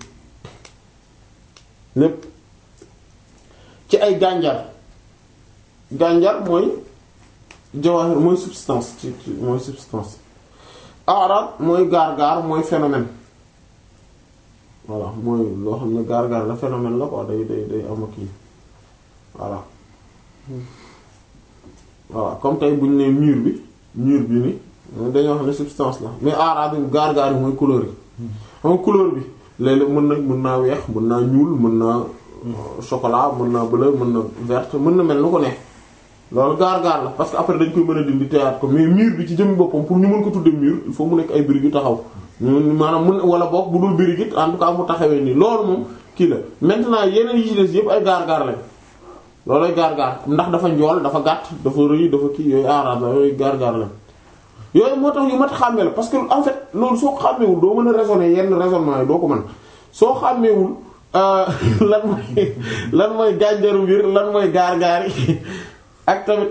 lépp ci ay gànjar gànjar mooy jawahir mooy substance ci mooy substance arab mooy gaar-gaar mooy phénomène voilà mooy loo xam ne gaar-gaar la phénomène la quoi day day day am kii voilà voilà comme tey bu ñu nee mur bi mur bi ni dañoo xam ne substance la mais arab bi gaar-gaar yi mooy couleur yi xam couleur bi léeg-léeg mën na mën naa weex mën naa ñuul mën naa chocolat mën naa bleu mën na verte mën na mel nu ko ne loolu gaar-gaar la parce que après dañ koy mën a dindi teyaat ko mais mur bi ci jëmmi boppam pour ñu mën ko tudde mur il faut mu nekk ay briques yu taxaw maanaam mun wala boog bu dul briques it en tout cas mu taxawee nii loolu moom kii la maintenant yeneen yi ci des yëpp ay gaar-gaar lañ loolu ay gaar-gaar ndax dafa njool dafa gàtt dafa rëy dafa kii yooyu aaraat la yooyu gaar-gaar lañ yooyu moo tax yu mat xàmmee la parce que en fait loolu soo xàmmeewul doo mën a raisonner yenn raisonnement yi doo ko mën soo xàmmeewul lan mooy lan mooy gànjaru mbir lan mooy gaar-gaar yi ak tamit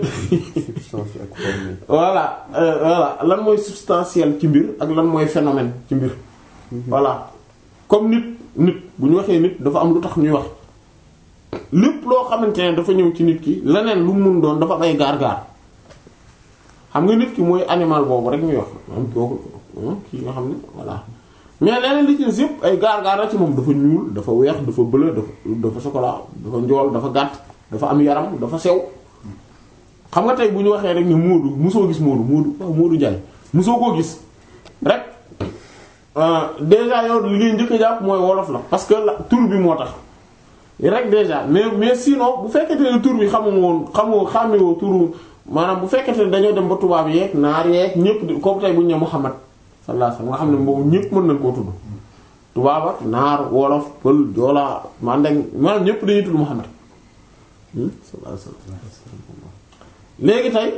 voilà voilà lan mooy substantiel ci mbir ak lan mooy phénomène ci mbir voilà comme nit nit bu ñu waxee nit dafa am lu tax ñuy wax lépp loo xamante ne dafa ñëw ci nit ki leneen lu mu mun doon dafa am ay gaar-gaar xam nga nit ki mooy animal boobu rek ñuy wax am kooku kii nga xam ne voilà mais leneen li ci des yëpp ay gaar-gaar la ci moom dafa ñuul dafa weex dafa bleu dafa dafa chocolat dafa njool dafa gàtt dafa am yaram dafa sew xam nga tey bu ñu waxee rek ni Moodu mosoo gis Moodu Moodu waaw Moodu Njaay mosoo koo gis rek déjà yow li ngay njëkk a jàpp mooy wolof la parce que la tur bi moo tax rek déjà mais mais sinon bu fekkente ne tur bi xamu woon xamoo xàmmewoo turu maanaam bu fekkente ne dañoo dem ba tubaab yeeg naar yeeg ñëpp di comme tey bu ñu nee Muhammad sallallahu alayhi wasallam nga xam ne boobu ñëpp mën nañ koo tudd tubaab ak naar wolof pël joolaa mandeng maanaam ñëpp dañuy tudd Muhammad sallallahu alayhi wasallam léegi tey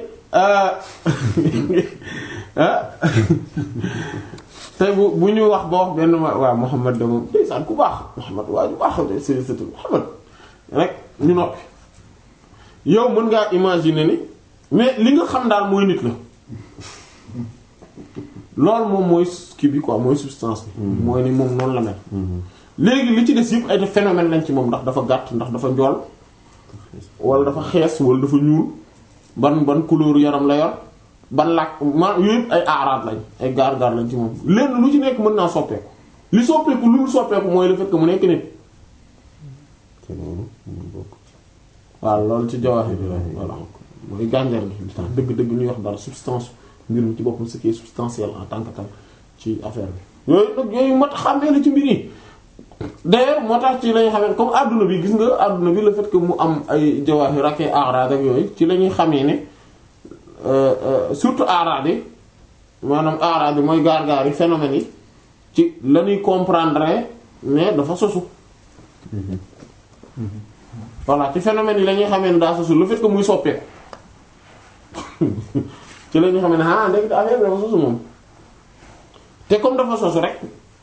tey bu bu ñu wax ba wax benn waa Muhammad de moom ndeysaan ku baax Muhammad waa ju baax de c'est c'est Muhammad rek ñu noppi yow mën ngaa imaginer ni mais li nga xam daal mooy nit la loolu moom mooy kii bi quoi mooy substance bi mooy ni moom noonu la mel léegi li ci des yëpp ay def phénomène lañ ci moom ndax dafa gàtt ndax dafa njool wala dafa xees wala dafa ñuul ban ban couleur yaram la yor ban làkk ma yooyu ay aaraat lañ ay gaar-gaar lañ ci moom lenn lu ci nekk mën naa soppeeku li soppeeku lu mu soppeeku mooy le fait que mu nekk nit waaw loolu ci jawaax yi voilà mooy gànjar gi li tax dëgg-dëgg ñuy wax dara substance mbir mi ci boppam ce qui est substantiel en tant que tel ci affaire bi yooyu nag yooyu mat xàmmee la ci mbir yi d'ailleurs moo tax ci lañuy xamee comme adduna bi gis nga adduna bi le fait que mu am ay jawaax yi rakkee aaraat ak yooyu ci la ñuy xamee ne surtout aaraat yi maanaam aaraat yi mooy gaar-gaar yi phénomènes yi ci la ñuy comprendre ne dafa sosu voilà ci phénomènes yi la ñuy xamee ne daa sosu le fait que muy soppeeku ci la ñuy xamee ne ah léegi affaire bi dafa sosu moom te comme dafa sosu rek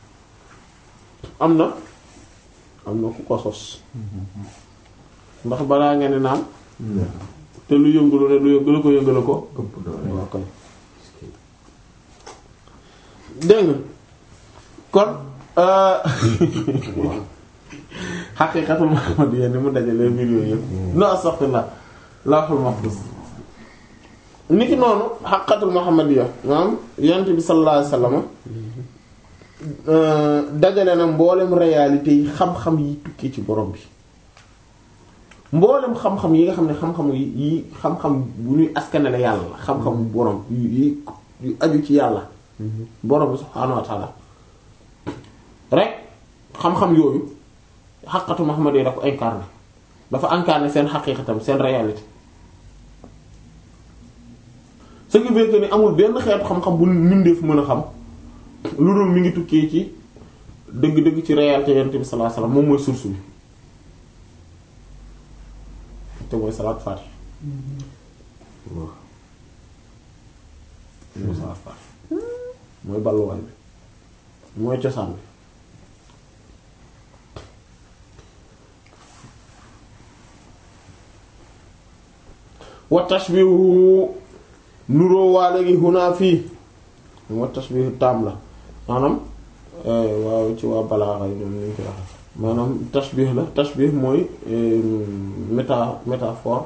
am na am na ku ko sos ndax balaa nga ne naan te lu yëngalu ne lu yëngalu ko yëngalu ko waaw koy dégg nga kon xaqiiqatul muhammadiyya ni mu dajalee mbir yooyu yëpp no astaghfirullah lawhul mahfuz ni ki noonu xaqiiqatul muhammadiyya maanaam yonent bi sallallahu alayhi wasallam dajale na mboolem réalité yi xam-xam yi tukkee ci borom bi mboolem xam-xam yi nga xam ne xam-xam yi yi xam-xam bu ñuy askanale yàlla la xam-xam borom yi yu aju ci yàlla borom bi subhaanahu wa ta'ala rek xam-xam yooyu xaqatu Muhammad yi da ko incarné dafa incarné seen xaqiiqatam seen réalité ce qui veut dire que ni amul benn xeetu xam-xam bu mbindeef mën a xam lu dul mi ngi tukkee ci dëgg-dëgg ci réalité yonent bi sallallahu alayhi wasallam moom mooy source bi te mooy salaat faati mooy salaat faati mooy balluwaay bi mooy cosaan bi wa tashbihu nuroo waa léegi hunaa fii wa tashbihu taam la maanaam waaw ci waa balaaxa yi ñoom ñu koy wax maanaam tashbih la tashbih mooy méta métaphore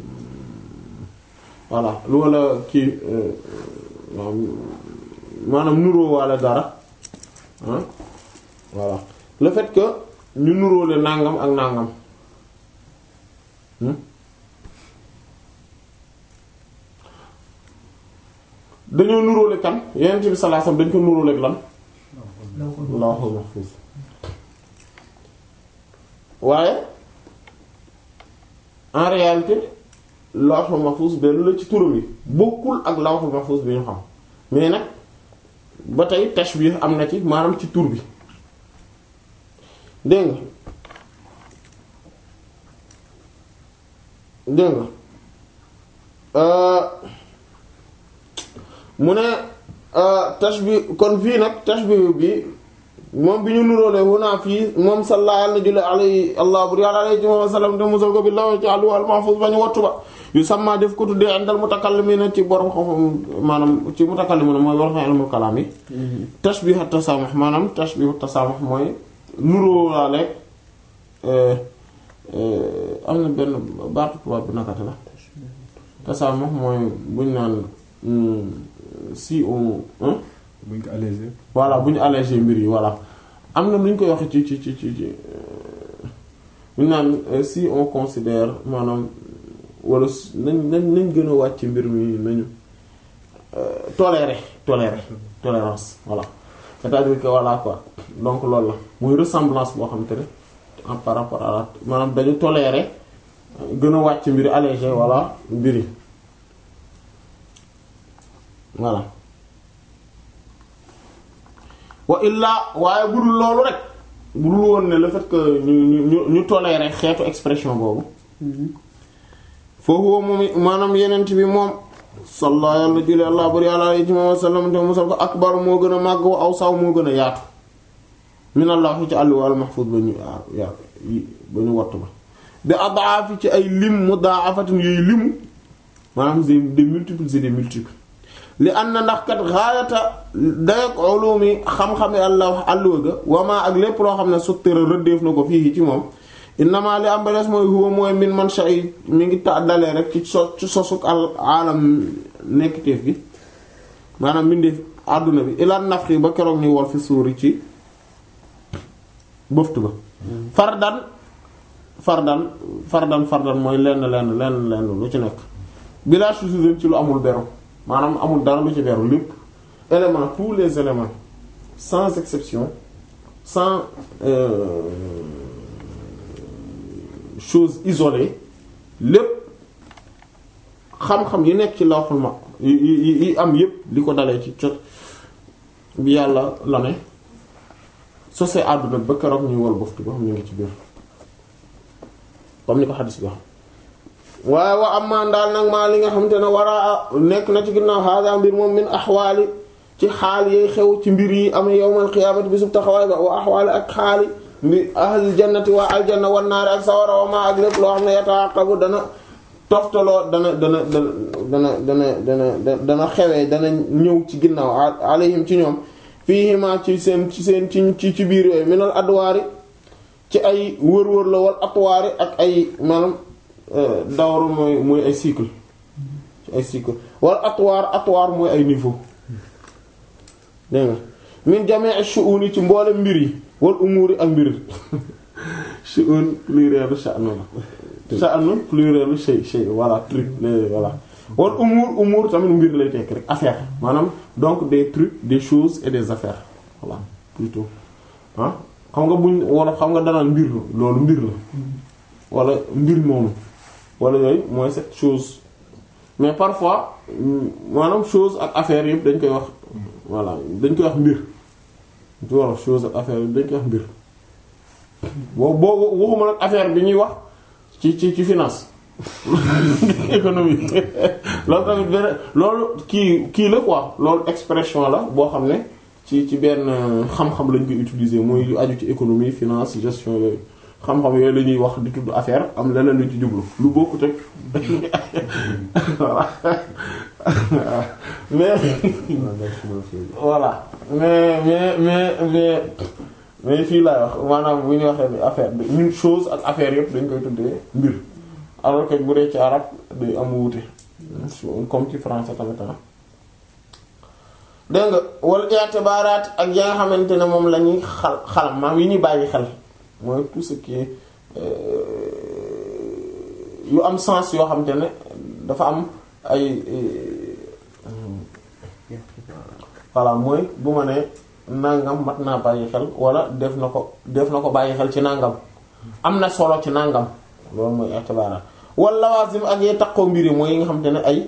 voilà lu wala kii maanaam nuroo waale dara ah voilà le fait que ñu nuróole nàngam ak nàngam dañoo nuróole kan Yonent bi sallallahu alayhi wasallam dañ ko nuróole ak lan lawhul mahfuz waaye en réalité lawhul mahfuz benn la ci turam yi bokkul ak lawhul mahfuz bi ñu xam mais nag ba tey tashbih am na ci maanaam ci tur bi dégg nga dégg nga mu ne tashbih kon fii nag tashbih bi moom bi ñu nuróole wunaa fii moom salla yàlla na julli alay allah bur yàlla alay wa sallam te musal ko bi law ci àllu al mahfuz bañu wattu ba yu sàmma def ko tuddee indal mutakallimina ci borom xam maanaam ci mutakallimina mooy borom xam ilmul kalaam yi tashbih at tasamuh maanaam tashbih at tasamuh mooy nuróolaale am na benn baatu tubaab bi nakata la tasaamux mooy buñ naan si on buñ ko allégé. voilà bu ñu allégé mbir yi voilà am na nu ñu koy waxee ci ci ci ci ci buñ naan si on considère maanaam wala nañ nañ nañ gën a wàcc mbir mi nañu tolérer tolérer tolérance voilà c'est-à-dire que voilà quoi donc loolu la muy ressemblance boo xam te ne en par rapport à la maanaam dañu tolérer gën a wàcc mbir allégé voilà mbir yi voilà wa illaa waaye bu dul loolu rek bu dul woon ne le fait que ñu ñu ñu tolérer xeetu expression boobu foofu moom maanaam yenent bi moom salla yàlla julli àlla bari àla alayhi wa sallam te musal ko akbar moo gën a màgg wa aw saw moo gën a yaatu minallah ci àlli wal mahfuz ba ñu ya ba ñu wattu ba bi adaafi ci ay lim mudaafatin yooyu limu maanaam c'est des multiples c'est des multiples li an na ndax kat xaayata dayak ulumi xam-xame àlla àlluwa ga wamaa ak lépp loo xam ne suttira rëddeef na ko fii ci moom innama li am ba des mooy huwa mooy min man shay mi ngi ta dalee rek ci so ci sosuk al aalam nekkiteef gi maanaam mbindeef àdduna bi ilaan nafxi ba keroog ñuy wol fi suuri ci bëftu ba fardan fardan fardan fardan mooy lenn lenn lenn lenn lu ci nekk bila shuzuuzin ci lu amul beru maanaam amul dara lu ci beru lépp élément tous les éléments sans exception sans euh, chose isolée lépp xam-xam yi nekk ci lawhul ma yi yi yi am yépp li ko dalee ci cot bi yàlla la ne sosé àdduna ba keroog ñuy wol boftu ba xam ñu ngi ci biir comme ni ko xadis bi wax waaye wa am maan daal nag maa li nga xamante ne war a nekk na ci ginnaaw hada mbir moom min axwaali ci xaal yi xew ci mbir yi am yawmal qiyaamati bi sub taxawaay ba wa axwaali ak xaali mbi ahlil jannati waa aljanna wan naari ak sawara wa ma ak lépp loo xam ne yataaqabu dana toftaloo dana dana dana dana dana dana dana xewee dana ñëw ci ginnaaw alayhim ci ñoom fiihima ci seen ci seen ci ci biir yooyu minal adwaari ci ay wër-wër la wal atwaari ak ay maanaam dawru mooy mooy ay cycle ci ay cycle wal atwaar atwaar mooy ay niveau dégg nga min jamii shu'uni ci mboole mbir yi wal umuri ak mbir shu'un plurielu sha'nu la sha'nu plurielu shay shay voilà truc voilà wal umur umur tamit mbir lay tekk rek affaire maanaam donc des trucs des choses et des affaires voilà plutôt ah xam nga buñ wala xam nga danaan mbir loolu mbir la wala mbir moomu wala yooyu mooy cette chose mais parfois maanaam chose ak affaire yëpp dañ koy wax voilà dañ koy wax mbir ci wolof chose ak affaire yëpp dañ koy wax mbir boo boo waxuma nag affaire bi ñuy wax ci ci ci finance économie loolu tamit benn loolu kii kii la quoi loolu expression la boo xam ne ci ci benn xam-xam lañ koy utiliser mooy yu aju ci économie finance gestion yooyu xam-xam yooyu la ñuy wax di tudd affaire am leneen luñ ci jublu lu bokkut ak voilà mais voilà mais mais mais mais mais fii laay wax maanaam bu ñu waxee ni affaire bi une chose ak affaire yëpp dañ koy tuddee mbir alors que bu dee ci arab day am wuute comme ci français tamit ah dégg nga wal i'tibaraat ak ya nga xamante ne moom la ñuy xal xalam maam yi ñuy bàyyi xel mooy tout ce qui est yu am sens yoo xamante ne dafa am ay voilà mooy bu ma ne nangam mat naa bàyyi xel wala def na ko def na ko bàyyi xel ci nangam am na solo ci nangam loolu mooy i'tibaraat wala lawazim ak yee takkoo mbir yi mooy yi nga xamante ne ay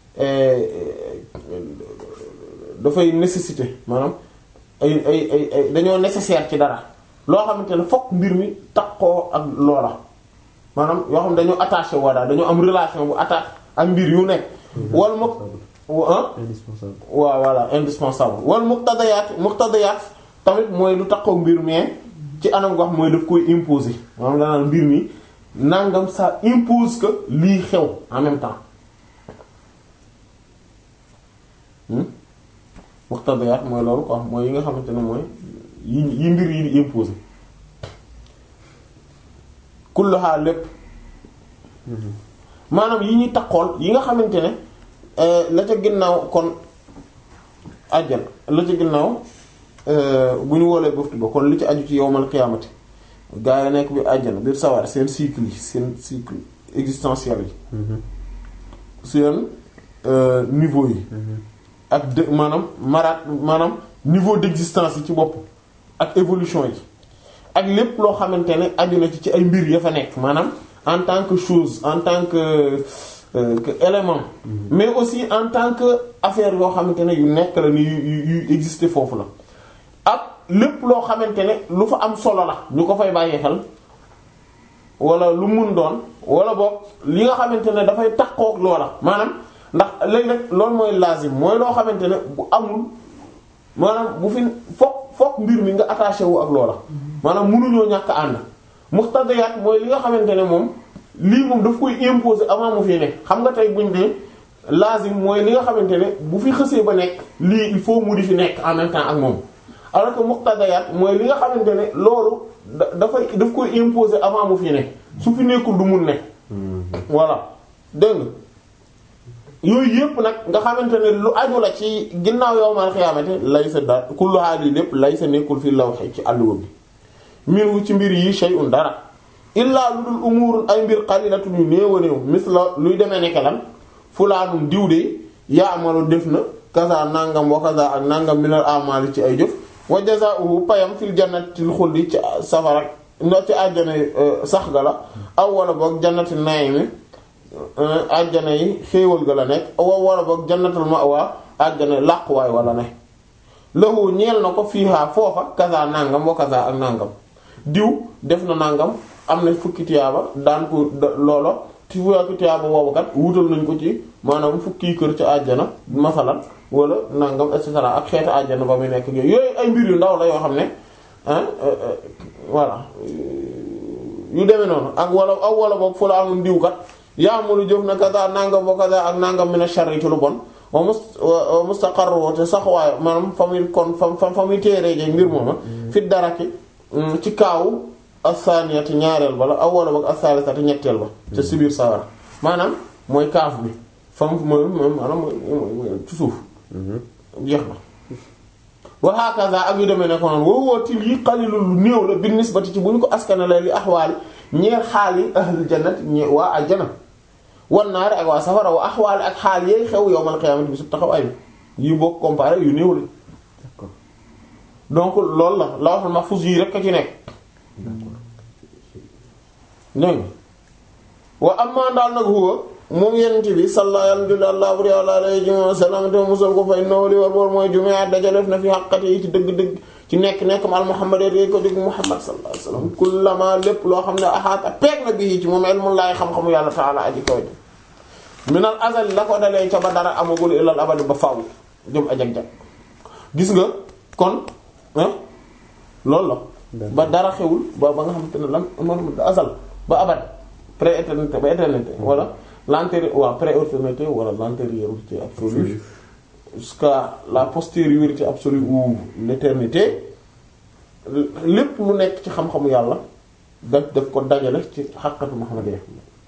dafay nécessité maanaam ay ay ay ay dañoo nécessaire ci dara loo xamante ne fokk mbir mi takkoo ak loola maanaam yoo xam dañoo attaché woo daal dañoo am relation bu attaché ak mbir yu nekk wal mu indispensable waaw voilà indispensable wal muqtadayaat muqtadayaat tamit mooy lu takkoo mbir mais ci anam goo xam mooy daf koy imposer maanaam danaan mbir mi nangam ça impose que lii xew en même temps muqtadayaat mooy loolu quoi mooy yi nga xamante ne mooy yi yi mbir yi di imposer kulluha lépp maanaam yi ñuy takkool yi nga xamante ne la ca ginnaaw kon àjjana la ca ginnaaw bu ñu woolee buftu ba kon li ci aju ci yowmal qiyaamati gaa yi nekk bi àjjana biir sawar seen cycle yi seen cycle existentiel yi seen niveau yi ak de maanaam maraat maanaam niveau d'existence yi ci bopp ak évolution yi ak lépp loo xamante ne aju na ci ci ay mbir ya fa nekk maanaam en tant que chose en tant que euh, que élément mais aussi en tant que affaire yoo xamante ne yu nekk la ni yu yu yu exister foofu la ak lépp loo xamante ne lu fa am solo la ñu ko fay bàyyi xel wala lu mun doon wala boog li nga xamante ne dafay takkook loola maanaam ndax léegi rek loolu mooy lazim mooy loo xamante ne bu amul maanaam bu fi fokk fokk mbir mi nga attaché wu ak loola maanaam mënuñoo ñàkk ànd muqtadiyat mooy li nga xamante ne moom lii moom daf koy imposer avant mu fi nekk xam nga tey buñ ne lazim mooy li nga xamante ne bu fi xësee ba nekk lii il faut mu di fi nekk en même temps ak moom alors que muqtadiyat mooy li nga xamante ne loolu da dafay daf koy imposer avant mu fi nekk su fi nekkul du mun nekk voilà dégg nga yooyu yëpp nag nga xamante ne lu aju la ci ginnaaw yowmal xiyaamati lay sa da kullu haali lépp lay sa nekkul fi lawhi ci àlluwa bi minhu ci mbir yi shay'un dara illaa lu dul umurun ay mbir qalilatun yu néew a néew misla luy demee nekk lan fulaanum diw de yaamalu def na kaza nangam wa kaza ak nangam minal amali ci ay jëf wa jazaa'uhu payam fil jannatil xuldi ci safara no ci àjjana sax ga la aw wala boog jannati naymi àjjana yi xéewal ga la nekk aw wala boog jannatul ma'wa àjjana làquwaay wala ne lahu ñeel na ko fiihaa foofa kaza nangam wa kaza ak nangam diw def na nangam am na fukki tiyaaba daan ko loolo ci fukki tiyaaba boobu kat wutal nañ ko ci maanaam fukki kër ca àjjana masalan wala nangam et cetera ak xeetu àjjana ba muy nekk yooyu ay mbir yu ndaw la yoo xam ne ah voilà yu demee noonu ak wala aw wala boog fu la amul diw kat yaa ma lu jëf na kaza nangam wa kaza ak nangam min ash-sharri ci lu bon wa mus wa mustaqarru te sax waaye maanaam fa muy kon fa fa muy téeree jeeg mbir mooma fi daraki ci kaaw as-saniyati ñaareel ba la aw wala boog as-salisati ñetteel ba te si biir sawara maanaam mooy kaaf bi fa mu mooy maanaam mooy ci suuf jeex na wa hakaza ak yu demee ne ko noonu woo woo til yi qalilul lu néew la bi nisbati ci bu ñu ko askanale li axwaali ñeer xaal yi ahlul jannati ñe waa àjjana wan naari ak waa safara wa axwaali ak xaal yeey xew yowmal qiyaamati bi su taxaw ay bi yi bokk comparé yu néew la donc loolu la lawhul mahfuz yi rek a ci nekk dégg wa amma daal nag huwa moom yenente bi sallallahu alayhi wa sallam te musal ko fay naw li war boor mooy jumaa dajalef na fi xaqati yi ci dëgg-dëgg ci nekk-nekk ma al muhammad yéy ko dégg muhammad sallallahu alayhi wa sallam kullama lépp loo xam ne axaata peeg na bii ci moom ilmullahi xam-xamu yàlla taala aji kaw ji minal azali la ko dalee ca ba dara amagul ilal abadi ba faaw jëm ajag-jag gis nga kon loolu la ba dara xewul ba ba nga xamante ne lan man azal ba abad pré-éternité ba éternité wala l'antérieur waaw pré-éternité wala l'antériorité absolue jusqu'à la postériorité absolue ou l'éternité lépp lu nekk ci xam-xamu yàlla daf daf ko dajale ci xaqatu muhammadiyya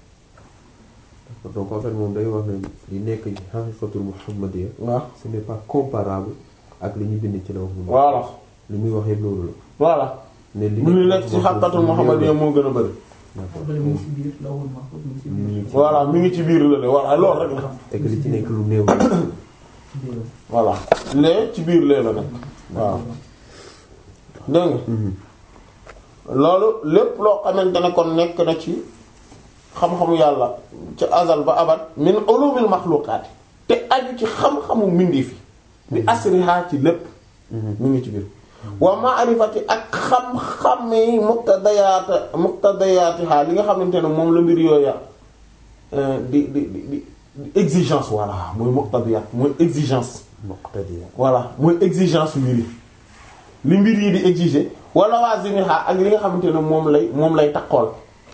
donc en fait moom day wax ne li nekk ci haqiqatul muhammadiyya waaw ce n'est pas comparable ak li ñu bind ci la wax voilà li muy wax yëpp loolu la voilà ne li mu nekk ci xaqatul muhammadiyya moo gën a bëri Après, mu ngi ci biir lawul mahfuz mu ngi ci biir. voilà mi ngi ci biir la de voilà loolu rek la et que li ci nekk lu néew la ci biir. voilà lee ci biir lee la nekk waaw dégg nga loolu lépp loo xamante ne kon nekk na ci xam-xamu yàlla ci azal ba abad min ulumil maxluqaat te aju ci xam-xamu mbindi fi bi asriha ci lépp mu ngi ci biir wa ma'rifati ak xam-xami muqtadayaat muqtadayaatiha li nga xamante ne moom la mbir yooya di di di di exigence voilà mooy muqtadayaat mooy exigence muqtadiya voilà mooy exigence mbir yi li mbir yi di exiger wala waa zimiha ak li nga xamante ne moom lay moom lay takkool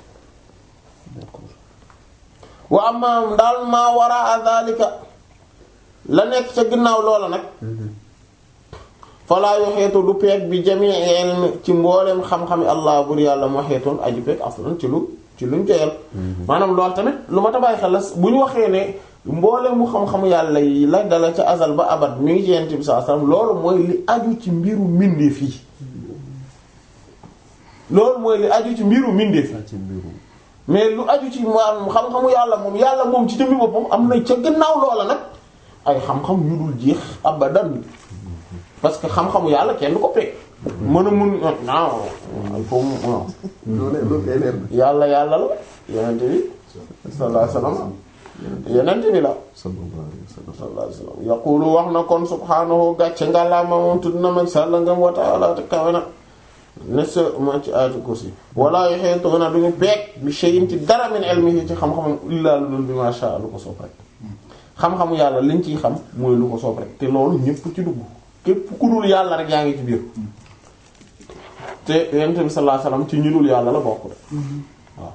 wa amma daal maa wara zalika la nekk ca ginnaaw loola nag falaa yoxeetu du peeg bi jamii ilmi ci mboolem xam-xami allah bur yàlla moo xeetoon aju peeg aslan ci lu ci luñ joyal maanaam loolu tamit lu ma tabaay xel la bu ñu waxee ne mboole mu xam-xamu yàlla yi la dala ca azal ba abad mi ngi ci yent bi sallallahu alayhi wasallam loolu mooy li aju ci mbiru mbindeef yi loolu mooy li aju ci mbiru mbindeef yi ci mbiru mais lu aju ci maanaam xam-xamu yàlla moom yàlla moom ci jëmmi boppam am na ca gannaaw loola nag ay xam-xam yu dul jeex abadan parce que xam-xamu yàlla kenn du ko peeg mën a mun non il faut mu non loolu loolu kay leer na yàlla yàlla la yonent bi sallallahu alayhi wasallam yonent bi la sallallahu alayhi wa sallam sallallahu alayhi wasallam yaqulu wax na kon subhaanahu gàcce ngàllaama moom tudd na mag sàlla ngam wa ta'ala te kawe na ne sa ma ci ayatul kursi wala yuhituna duñu peeg bi shay'in ci dara min ilmihi ci xam-xamam illa lu dul bi ma sha lu ko soob rek xam-xamu yàlla liñ ciy xam mooy lu ko soob rek te loolu ñépp ci dugg képp ku dul yàlla rek yaa ngi ci biir te yonent bi sallallahu alayhi wasallam ci ñi dul yàlla la bokk de waaw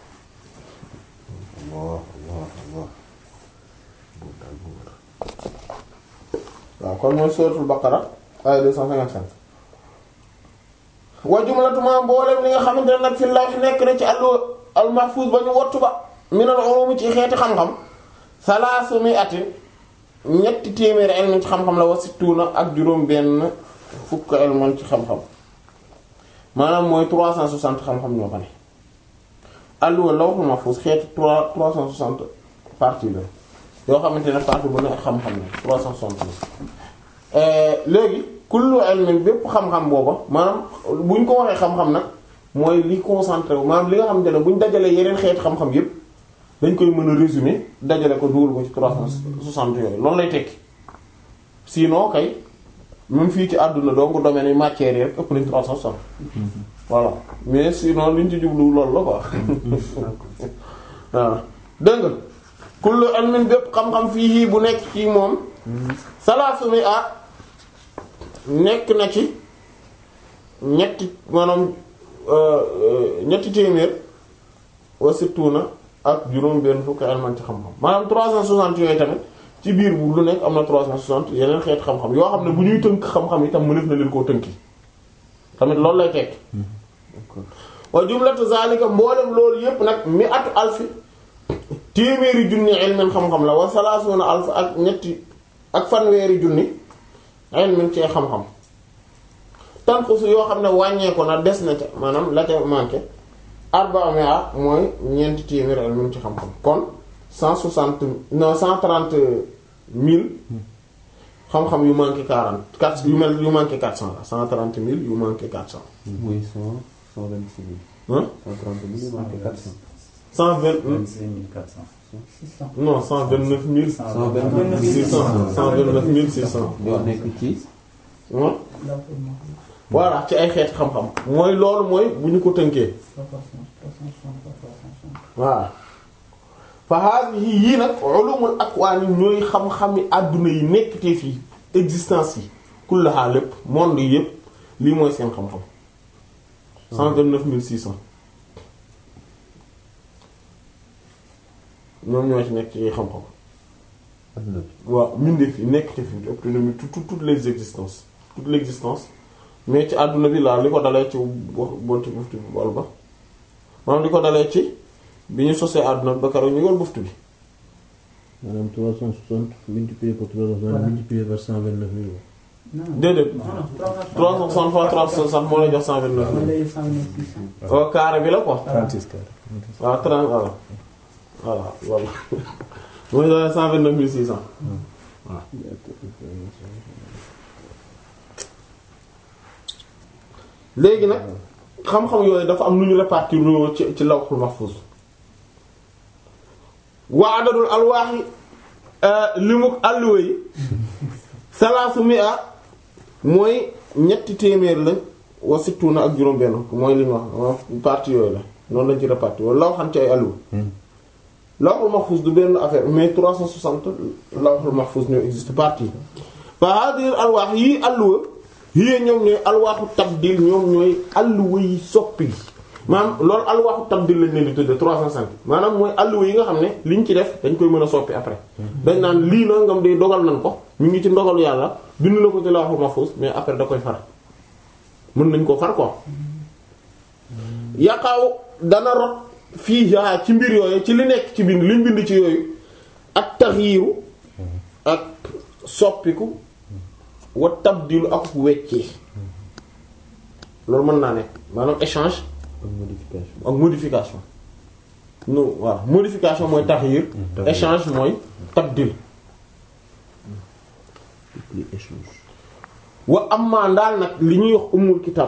Allah Allah Allah boobu daal bu wër waaw kon mooy suratul baqara ay 255 wa jumlatuma mboolem li nga xamante ne nag fi lawh nekk na ci allu al mahfuz ba ñu wattu ba minal ulum ci xeeti xam-xam salaasu mi'atin ñetti téeméeri ilmin ci xam-xam la wa sittuna ak juróom benn fukk ilman ci xam-xam maanaam mooy 360 xam-xam ñoo fa ne allu lawhul mahfuz xeeti 3 360 parties la yoo xamante ne partie bu ne ak xam-xam la 360 la léegi kullu ilmin bépp xam-xam booba maanaam bu ñu ko waxee xam-xam nag mooy li concentré wu maanaam li nga xamante ne bu ñu dajalee yeneen xeeti xam-xam yépp dañ koy mën a résumer dajale ko dugal ko ci 360 yooyu loolu lay tekki sinon kay même fii ci àdduna donc domaine yi matière yi rek ëpp nañ 360 voilà mais sinon liñ ci jublu loolu la quoi waaw dégg nga kullu ilmin bépp xam-xam fii bu nekk ci moom salaasu mi ah nekk na ci ñetti maanaam ñetti téeméer wa sittuna ak juróom benn fukki ilman ci xam-xam maanaam 360 yooyu tamit ci biir bu lu nekk am na 360 yeneen xeet xam-xam yoo xam ne bu ñuy tënk xam-xam itam mënef na leen koo tënki tamit loolu lay tekki wa jumlatu zalika mboolem loolu yépp nag mi atu alfi téeméeri junni ilmin xam-xam la wa salaasuna alf ak ñetti ak fanweeri junni ilmin ci xam-xam tanqusu yoo xam ne wàññeeku na des na ca maanaam la ca manqué arba'a mi'a mooy ñeenti téeméeri ilmin ci xam-xam kon cent soixante non cent trente mille xam-xam yu manqué quarante quatre yu mel yu manqué quatre cent la cent trente mille yu manqué quatre cent muy cent cent vingt-six mille hein cent trente mille manqué quatre cent cent vingt 26400. 600. non cent vingt neuf mille cent vingt-neuf mille six cent cent vingt neuf mille six cent ñoo nekk ci hein Là, pour moi, voilà ci ay xeeti xam-xam mooy loolu mooy bu ñu ko tënkee 360, 360, 360. waaw fa haadihi yii nag ulumul akwaan ñooy xam-xami àdduna yi nekk te fii existence yi kullaha lépp monde yi yépp lii mooy seen xam-xam cent vingt neuf mille six cent ñoom ñoo ci nekk ci xam-xam adduna bi waaw mbindeef yi nekk te fii autonomie tout toutes les existences toute l'existence mais ci àdduna bi laa li ko dalee ci bo- bonti buftu bi wol ba maanaam li ko dalee ci bi ñu sosee àdduna bi ba keroog ñu yor buftu bi maanaam 360 multiplié par 360 multiplié par 129 000. Non, non. déedéet Non, non, 360 fois 360 moo lay jox 129 On 000 l'a eu 100 600. au carré bi la quoi 36 carré. waaw 30 voilà voilà voilà mooy joxe 129 600 waaw léegi nag xam-xam yooyu dafa am nu ñu répartir ci ci lawhul mahfuz wa adadul alwaaxi limuk alluwa yi salaasu mi'a mooy ñetti téeméer la wa sittuna ak juróom benn mooy li ñu wax wa partie yooyu la noonu lañ ci répartir wala law xam ci ay alluwa lawhul mahfuz du benn affaire mais 360 lawhul mahfuz ñoo existe partie fa hadhihi alwaax yii alluwa yii ñoom ñooy alwaaxu tabdil ñoom ñooy alluwa yi soppi maanaam loolu alwaaxu tabdil lañ leen di tudde 305 maanaam mooy alluwa yi nga xam ne liñ ci def dañ koy mën a soppi après dañ naan lii na ngam de dogal nañ ko ñu ngi ci ndogalu yàlla bind na ko ci lawhul mahfuz mais après da koy far mën nañ ko far ko yaqaw dana rot fii yaa ci mbir yooyu ci li nekk ci bind liñ bind ci yooyu ak taxyiiru ak soppiku wa tabdilu ak weccee loolu mën naa nekk maanaam échange ak modification ak modification non waaw modification mooy taxyiir taxyiir. échange mooy tabdil li échange wa amma ndaal nag li ñuy wax umul kitab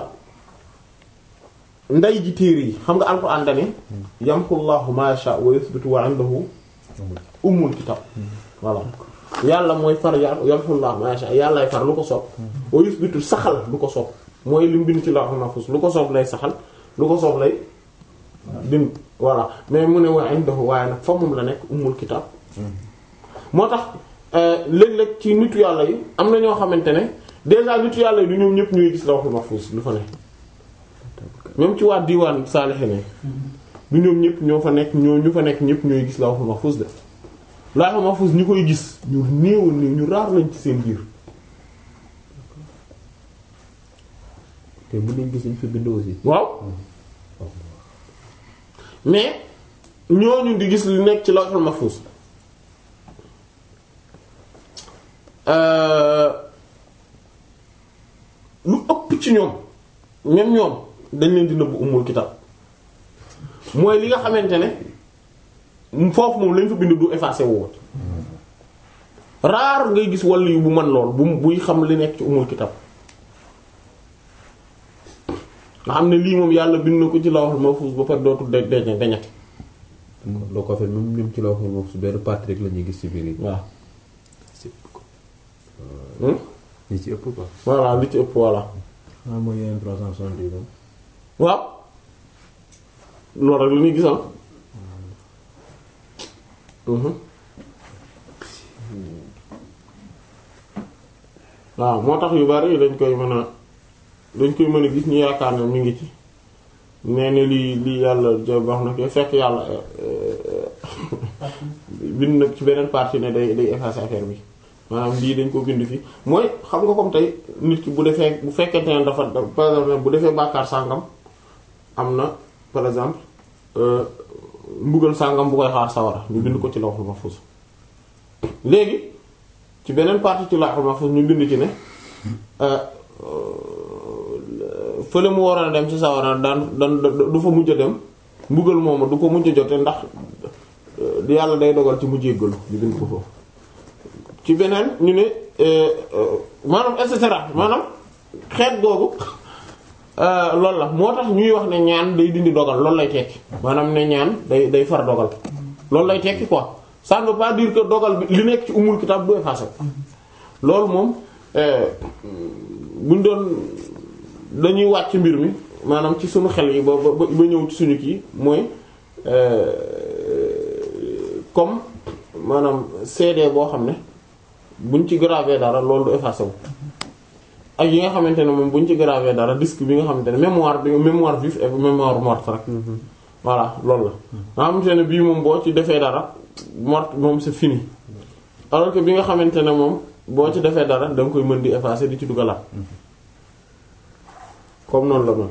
nday ji téere yi xam nga alxuraan dane yamxullahu ma yasha wa yuthbitu wa indahu umul kitab voilà yàlla mooy far ya yamxullahu ma yasha yàllaay far lu ko soob wa yuthbitu saxal lu ko soob mooy li mu bind ci lawhul mahfuz lu ko soob lay saxal lu ko soob lay din voilà mais mu ne wa indahu waaye nag fa moom la nekk umul kitab moo tax euh, léeg-léeg ci nitu yàlla yi am na ñoo xamante ne déjà nitu yàlla yi du ñoom ñëpp ñuy gis lawhul mahfuz lu fa ne même ci waa diwaan saalixe ne du ñoom ñëpp ñoo fa nekk ñoo ñu fa nekk ñëpp ñooy gis lawhul mahfuz de lawhul mahfuz ñi koy gis ñu néew néew ñu raar lañ ci seen biir te mën nañ gis ñu fi bind aussi waaw mais ñooñu di gis li nekk ci lawhul mahfuz euh, lu ëpp ci ñoom même ñoom dañ leen di nëbbu umul kitab mooy li nga xamante ne foofu moom lañ fa bind du effacé wu woon raar ngay gis wàll yu bu mën lool bu buy xam li nekk ci umul kitab nga xam ne lii moom yàlla bind na ko ci lawhul mahfuz ba pare dootul de de deñati loo ko fait même ñoom ci la waxoon moom su benn partie rek la ñuy gis ci biir yi waaw ci ëpp ko Hmm? ñi ci ëpp quoi voilà li ci ëpp voilà ah mooy yeneen 360 yi moom. waaw loolu rek la ñuy gis ah. Mhm. waaw moo tax yu bari dañ koy mën a dañ koy mën a gis ñu yaakaar ne mi ngi ci nee na lii lii yàlla jo wax na ko fekk yàlla bind nag ci beneen partie ne day day effacer affaire bi maanaam lii dañ ko bind fi mooy xam nga comme tey nit ki bu defee bu fekkente ne dafa par exemple bu defee bàkkaar sàngam am na par exemple euh, mbugal sàngam bu koy xaar sawara ñu bind ko ci lawhul mahfuz léegi ci beneen partie ci lawhul mahfuz ñu bind ci ne euh, euh, fële mu waroon a dem ci sawara daan daan du fa mujj a dem mbugal moomu du ko mujj a jote ndax euh, yàlla day dogal ci mu jéggalu ñu bind ko foofu ci beneen ñu ne euh, euh, maanaam et cetera maanaam xeet googu loolu la moo tax ñuy wax ne ñaan day dindi dogal loolu lay tekki maanaam ne ñaan day day far dogal loolu lay tekki quoi ça ne veut pas dire que dogal bi li nekk ci umul kitab du effacé loolu moom euh, buñ doon dañuy wàcc mbir mi maanaam ci suñu xel yi ba ba ba ñëw ci suñu kii mooy euh, comme maanaam CD boo xam ne buñ ci gravé dara loolu du effacé wu ak yi nga xamante ne moom buñ ci gravé dara disque bi nga xamante ne mémoire bi mémoire vive et mémoire morte rek voilà loolu la nga xamante ne bii moom boo ci defee dara morte moom c'est fini alors que bi nga xamante ne moom boo ci defee dara da nga koy mën di effacer di ci dugalaat comme noonu la moom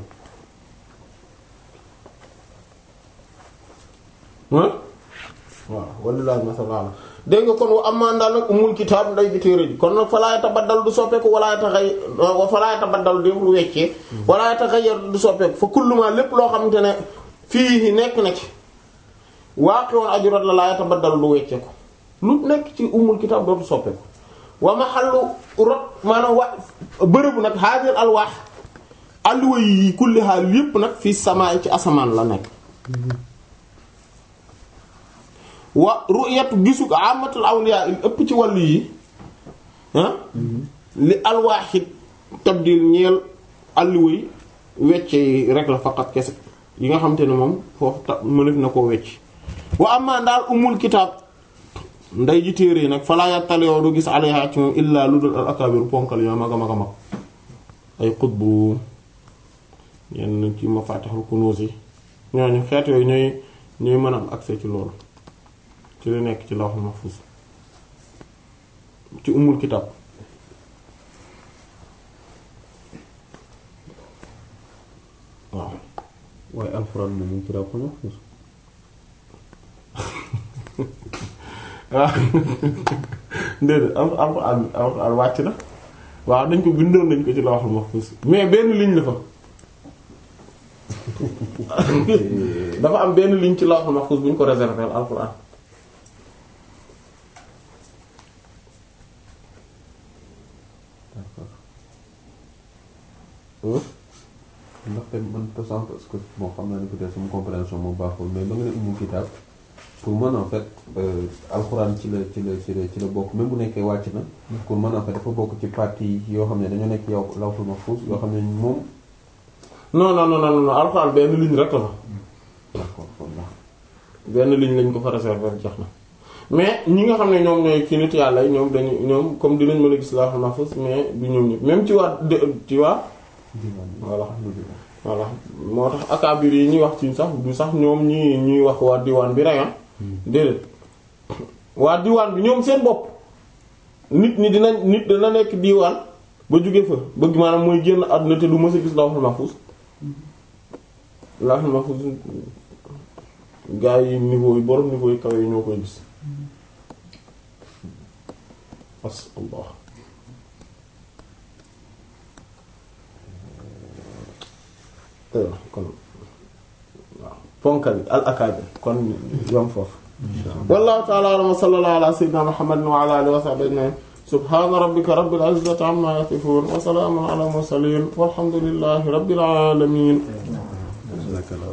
ah waaw wallaahi masalaala dégg nga kon wa amaan daal nag umul kitaab nday ji téere ji kon nag falaa yatabaddal du soppeeku wala yataxay wa falaa yatabaddal du lu weccee wala yataxayyar du soppeeku fa kulluma lépp loo xamante ne fii nekk na ci waaqi'un ajrat la laa yatabaddal du wecceeku lu nekk ci umul kitaab dootu soppeeku wa mahallu rot maanaam wa bërëbu nag hadir alwaax alluwa yi kulli haal yépp nag fii samaa ci asamaan la nekk wa ru'yatu gisug amatul awliya il ëpp ci wàllu yi ah li alwaaxit tabdil ñeel alluwa yi wecce yi rek la faqat kese yi nga xamante ne moom foofu ta mënef na koo wecc wa amma daal umul kitaab nday ji téere yi nag falaa yattaliyoo du gis alayha ci moom illaa lu dul al akabir ponkal yoo mag a mag a mag ay xutbu yenn ci mafatihul kunuz yi ñooñu xeet yooyu ñooy ñooy mën a am accès ci loolu ci li nekk ci lawhul mahfuz ci umul kitab waaw waaye alxuraan moom mu ngi ci lawhul mahfuz waaw déedéet al alxuraan alxuraan wàcc na waaw dañ ko bindoon nañ ko ci lawhul mahfuz mais benn ligne la fa dafa am benn ligne ci lawhul mahfuz bu ñu ko réserver alxuraan ndaxte man te sànq parce que bon xam naa ne peut-être sama compréhension moo baaxul mais ba nga ne umul kitaab pour man en fait alxuraan ci la ci la ci la ci la bokk même bu nekkee wàcc na pour man en fait dafa bokk ci partie yoo xam ne dañoo nekk yow lawhul mahfuz yoo xam ne moom non non non non non alxuraan benn ligne rek la fa d'accord kon ndax benn ligne lañ ko fa réserver jeex na mais ñi nga xam ne ñoom ñooy ci nit yàlla yi ñoom dañu ñoom comme dinañ mën a gis lawhul mahfuz mais du ñoom ñëpp même ci waa de- ci waa diwaan bi voilà voilà moo tax akaabir yi ñuy wax ci sax du sax ñoom ñi ñuy wax waa diwaan bi rek ah déedéet waa diwaan bi ñoom seen bopp nit ñi dina nit dina nekk diwaan ba jóge fa bëgg maanaam mooy génn àdduna te du mës a gis lawhul mahfuz lawhul mahfuz gaa yi niveau yi borom niveau yi kawe yi ñoo koy gis as Allah aywa kon waaw ponkal al akaabir kon yom foofu wallahu ta'ala a'lam wa sallallahu ala sayyidina muhammadin wa ala alihi wa sahbihi ajma'in subhana rabbika rabbil izzati amma yasifun wa salamun ala mursalin walhamdulillahi rabbil alamin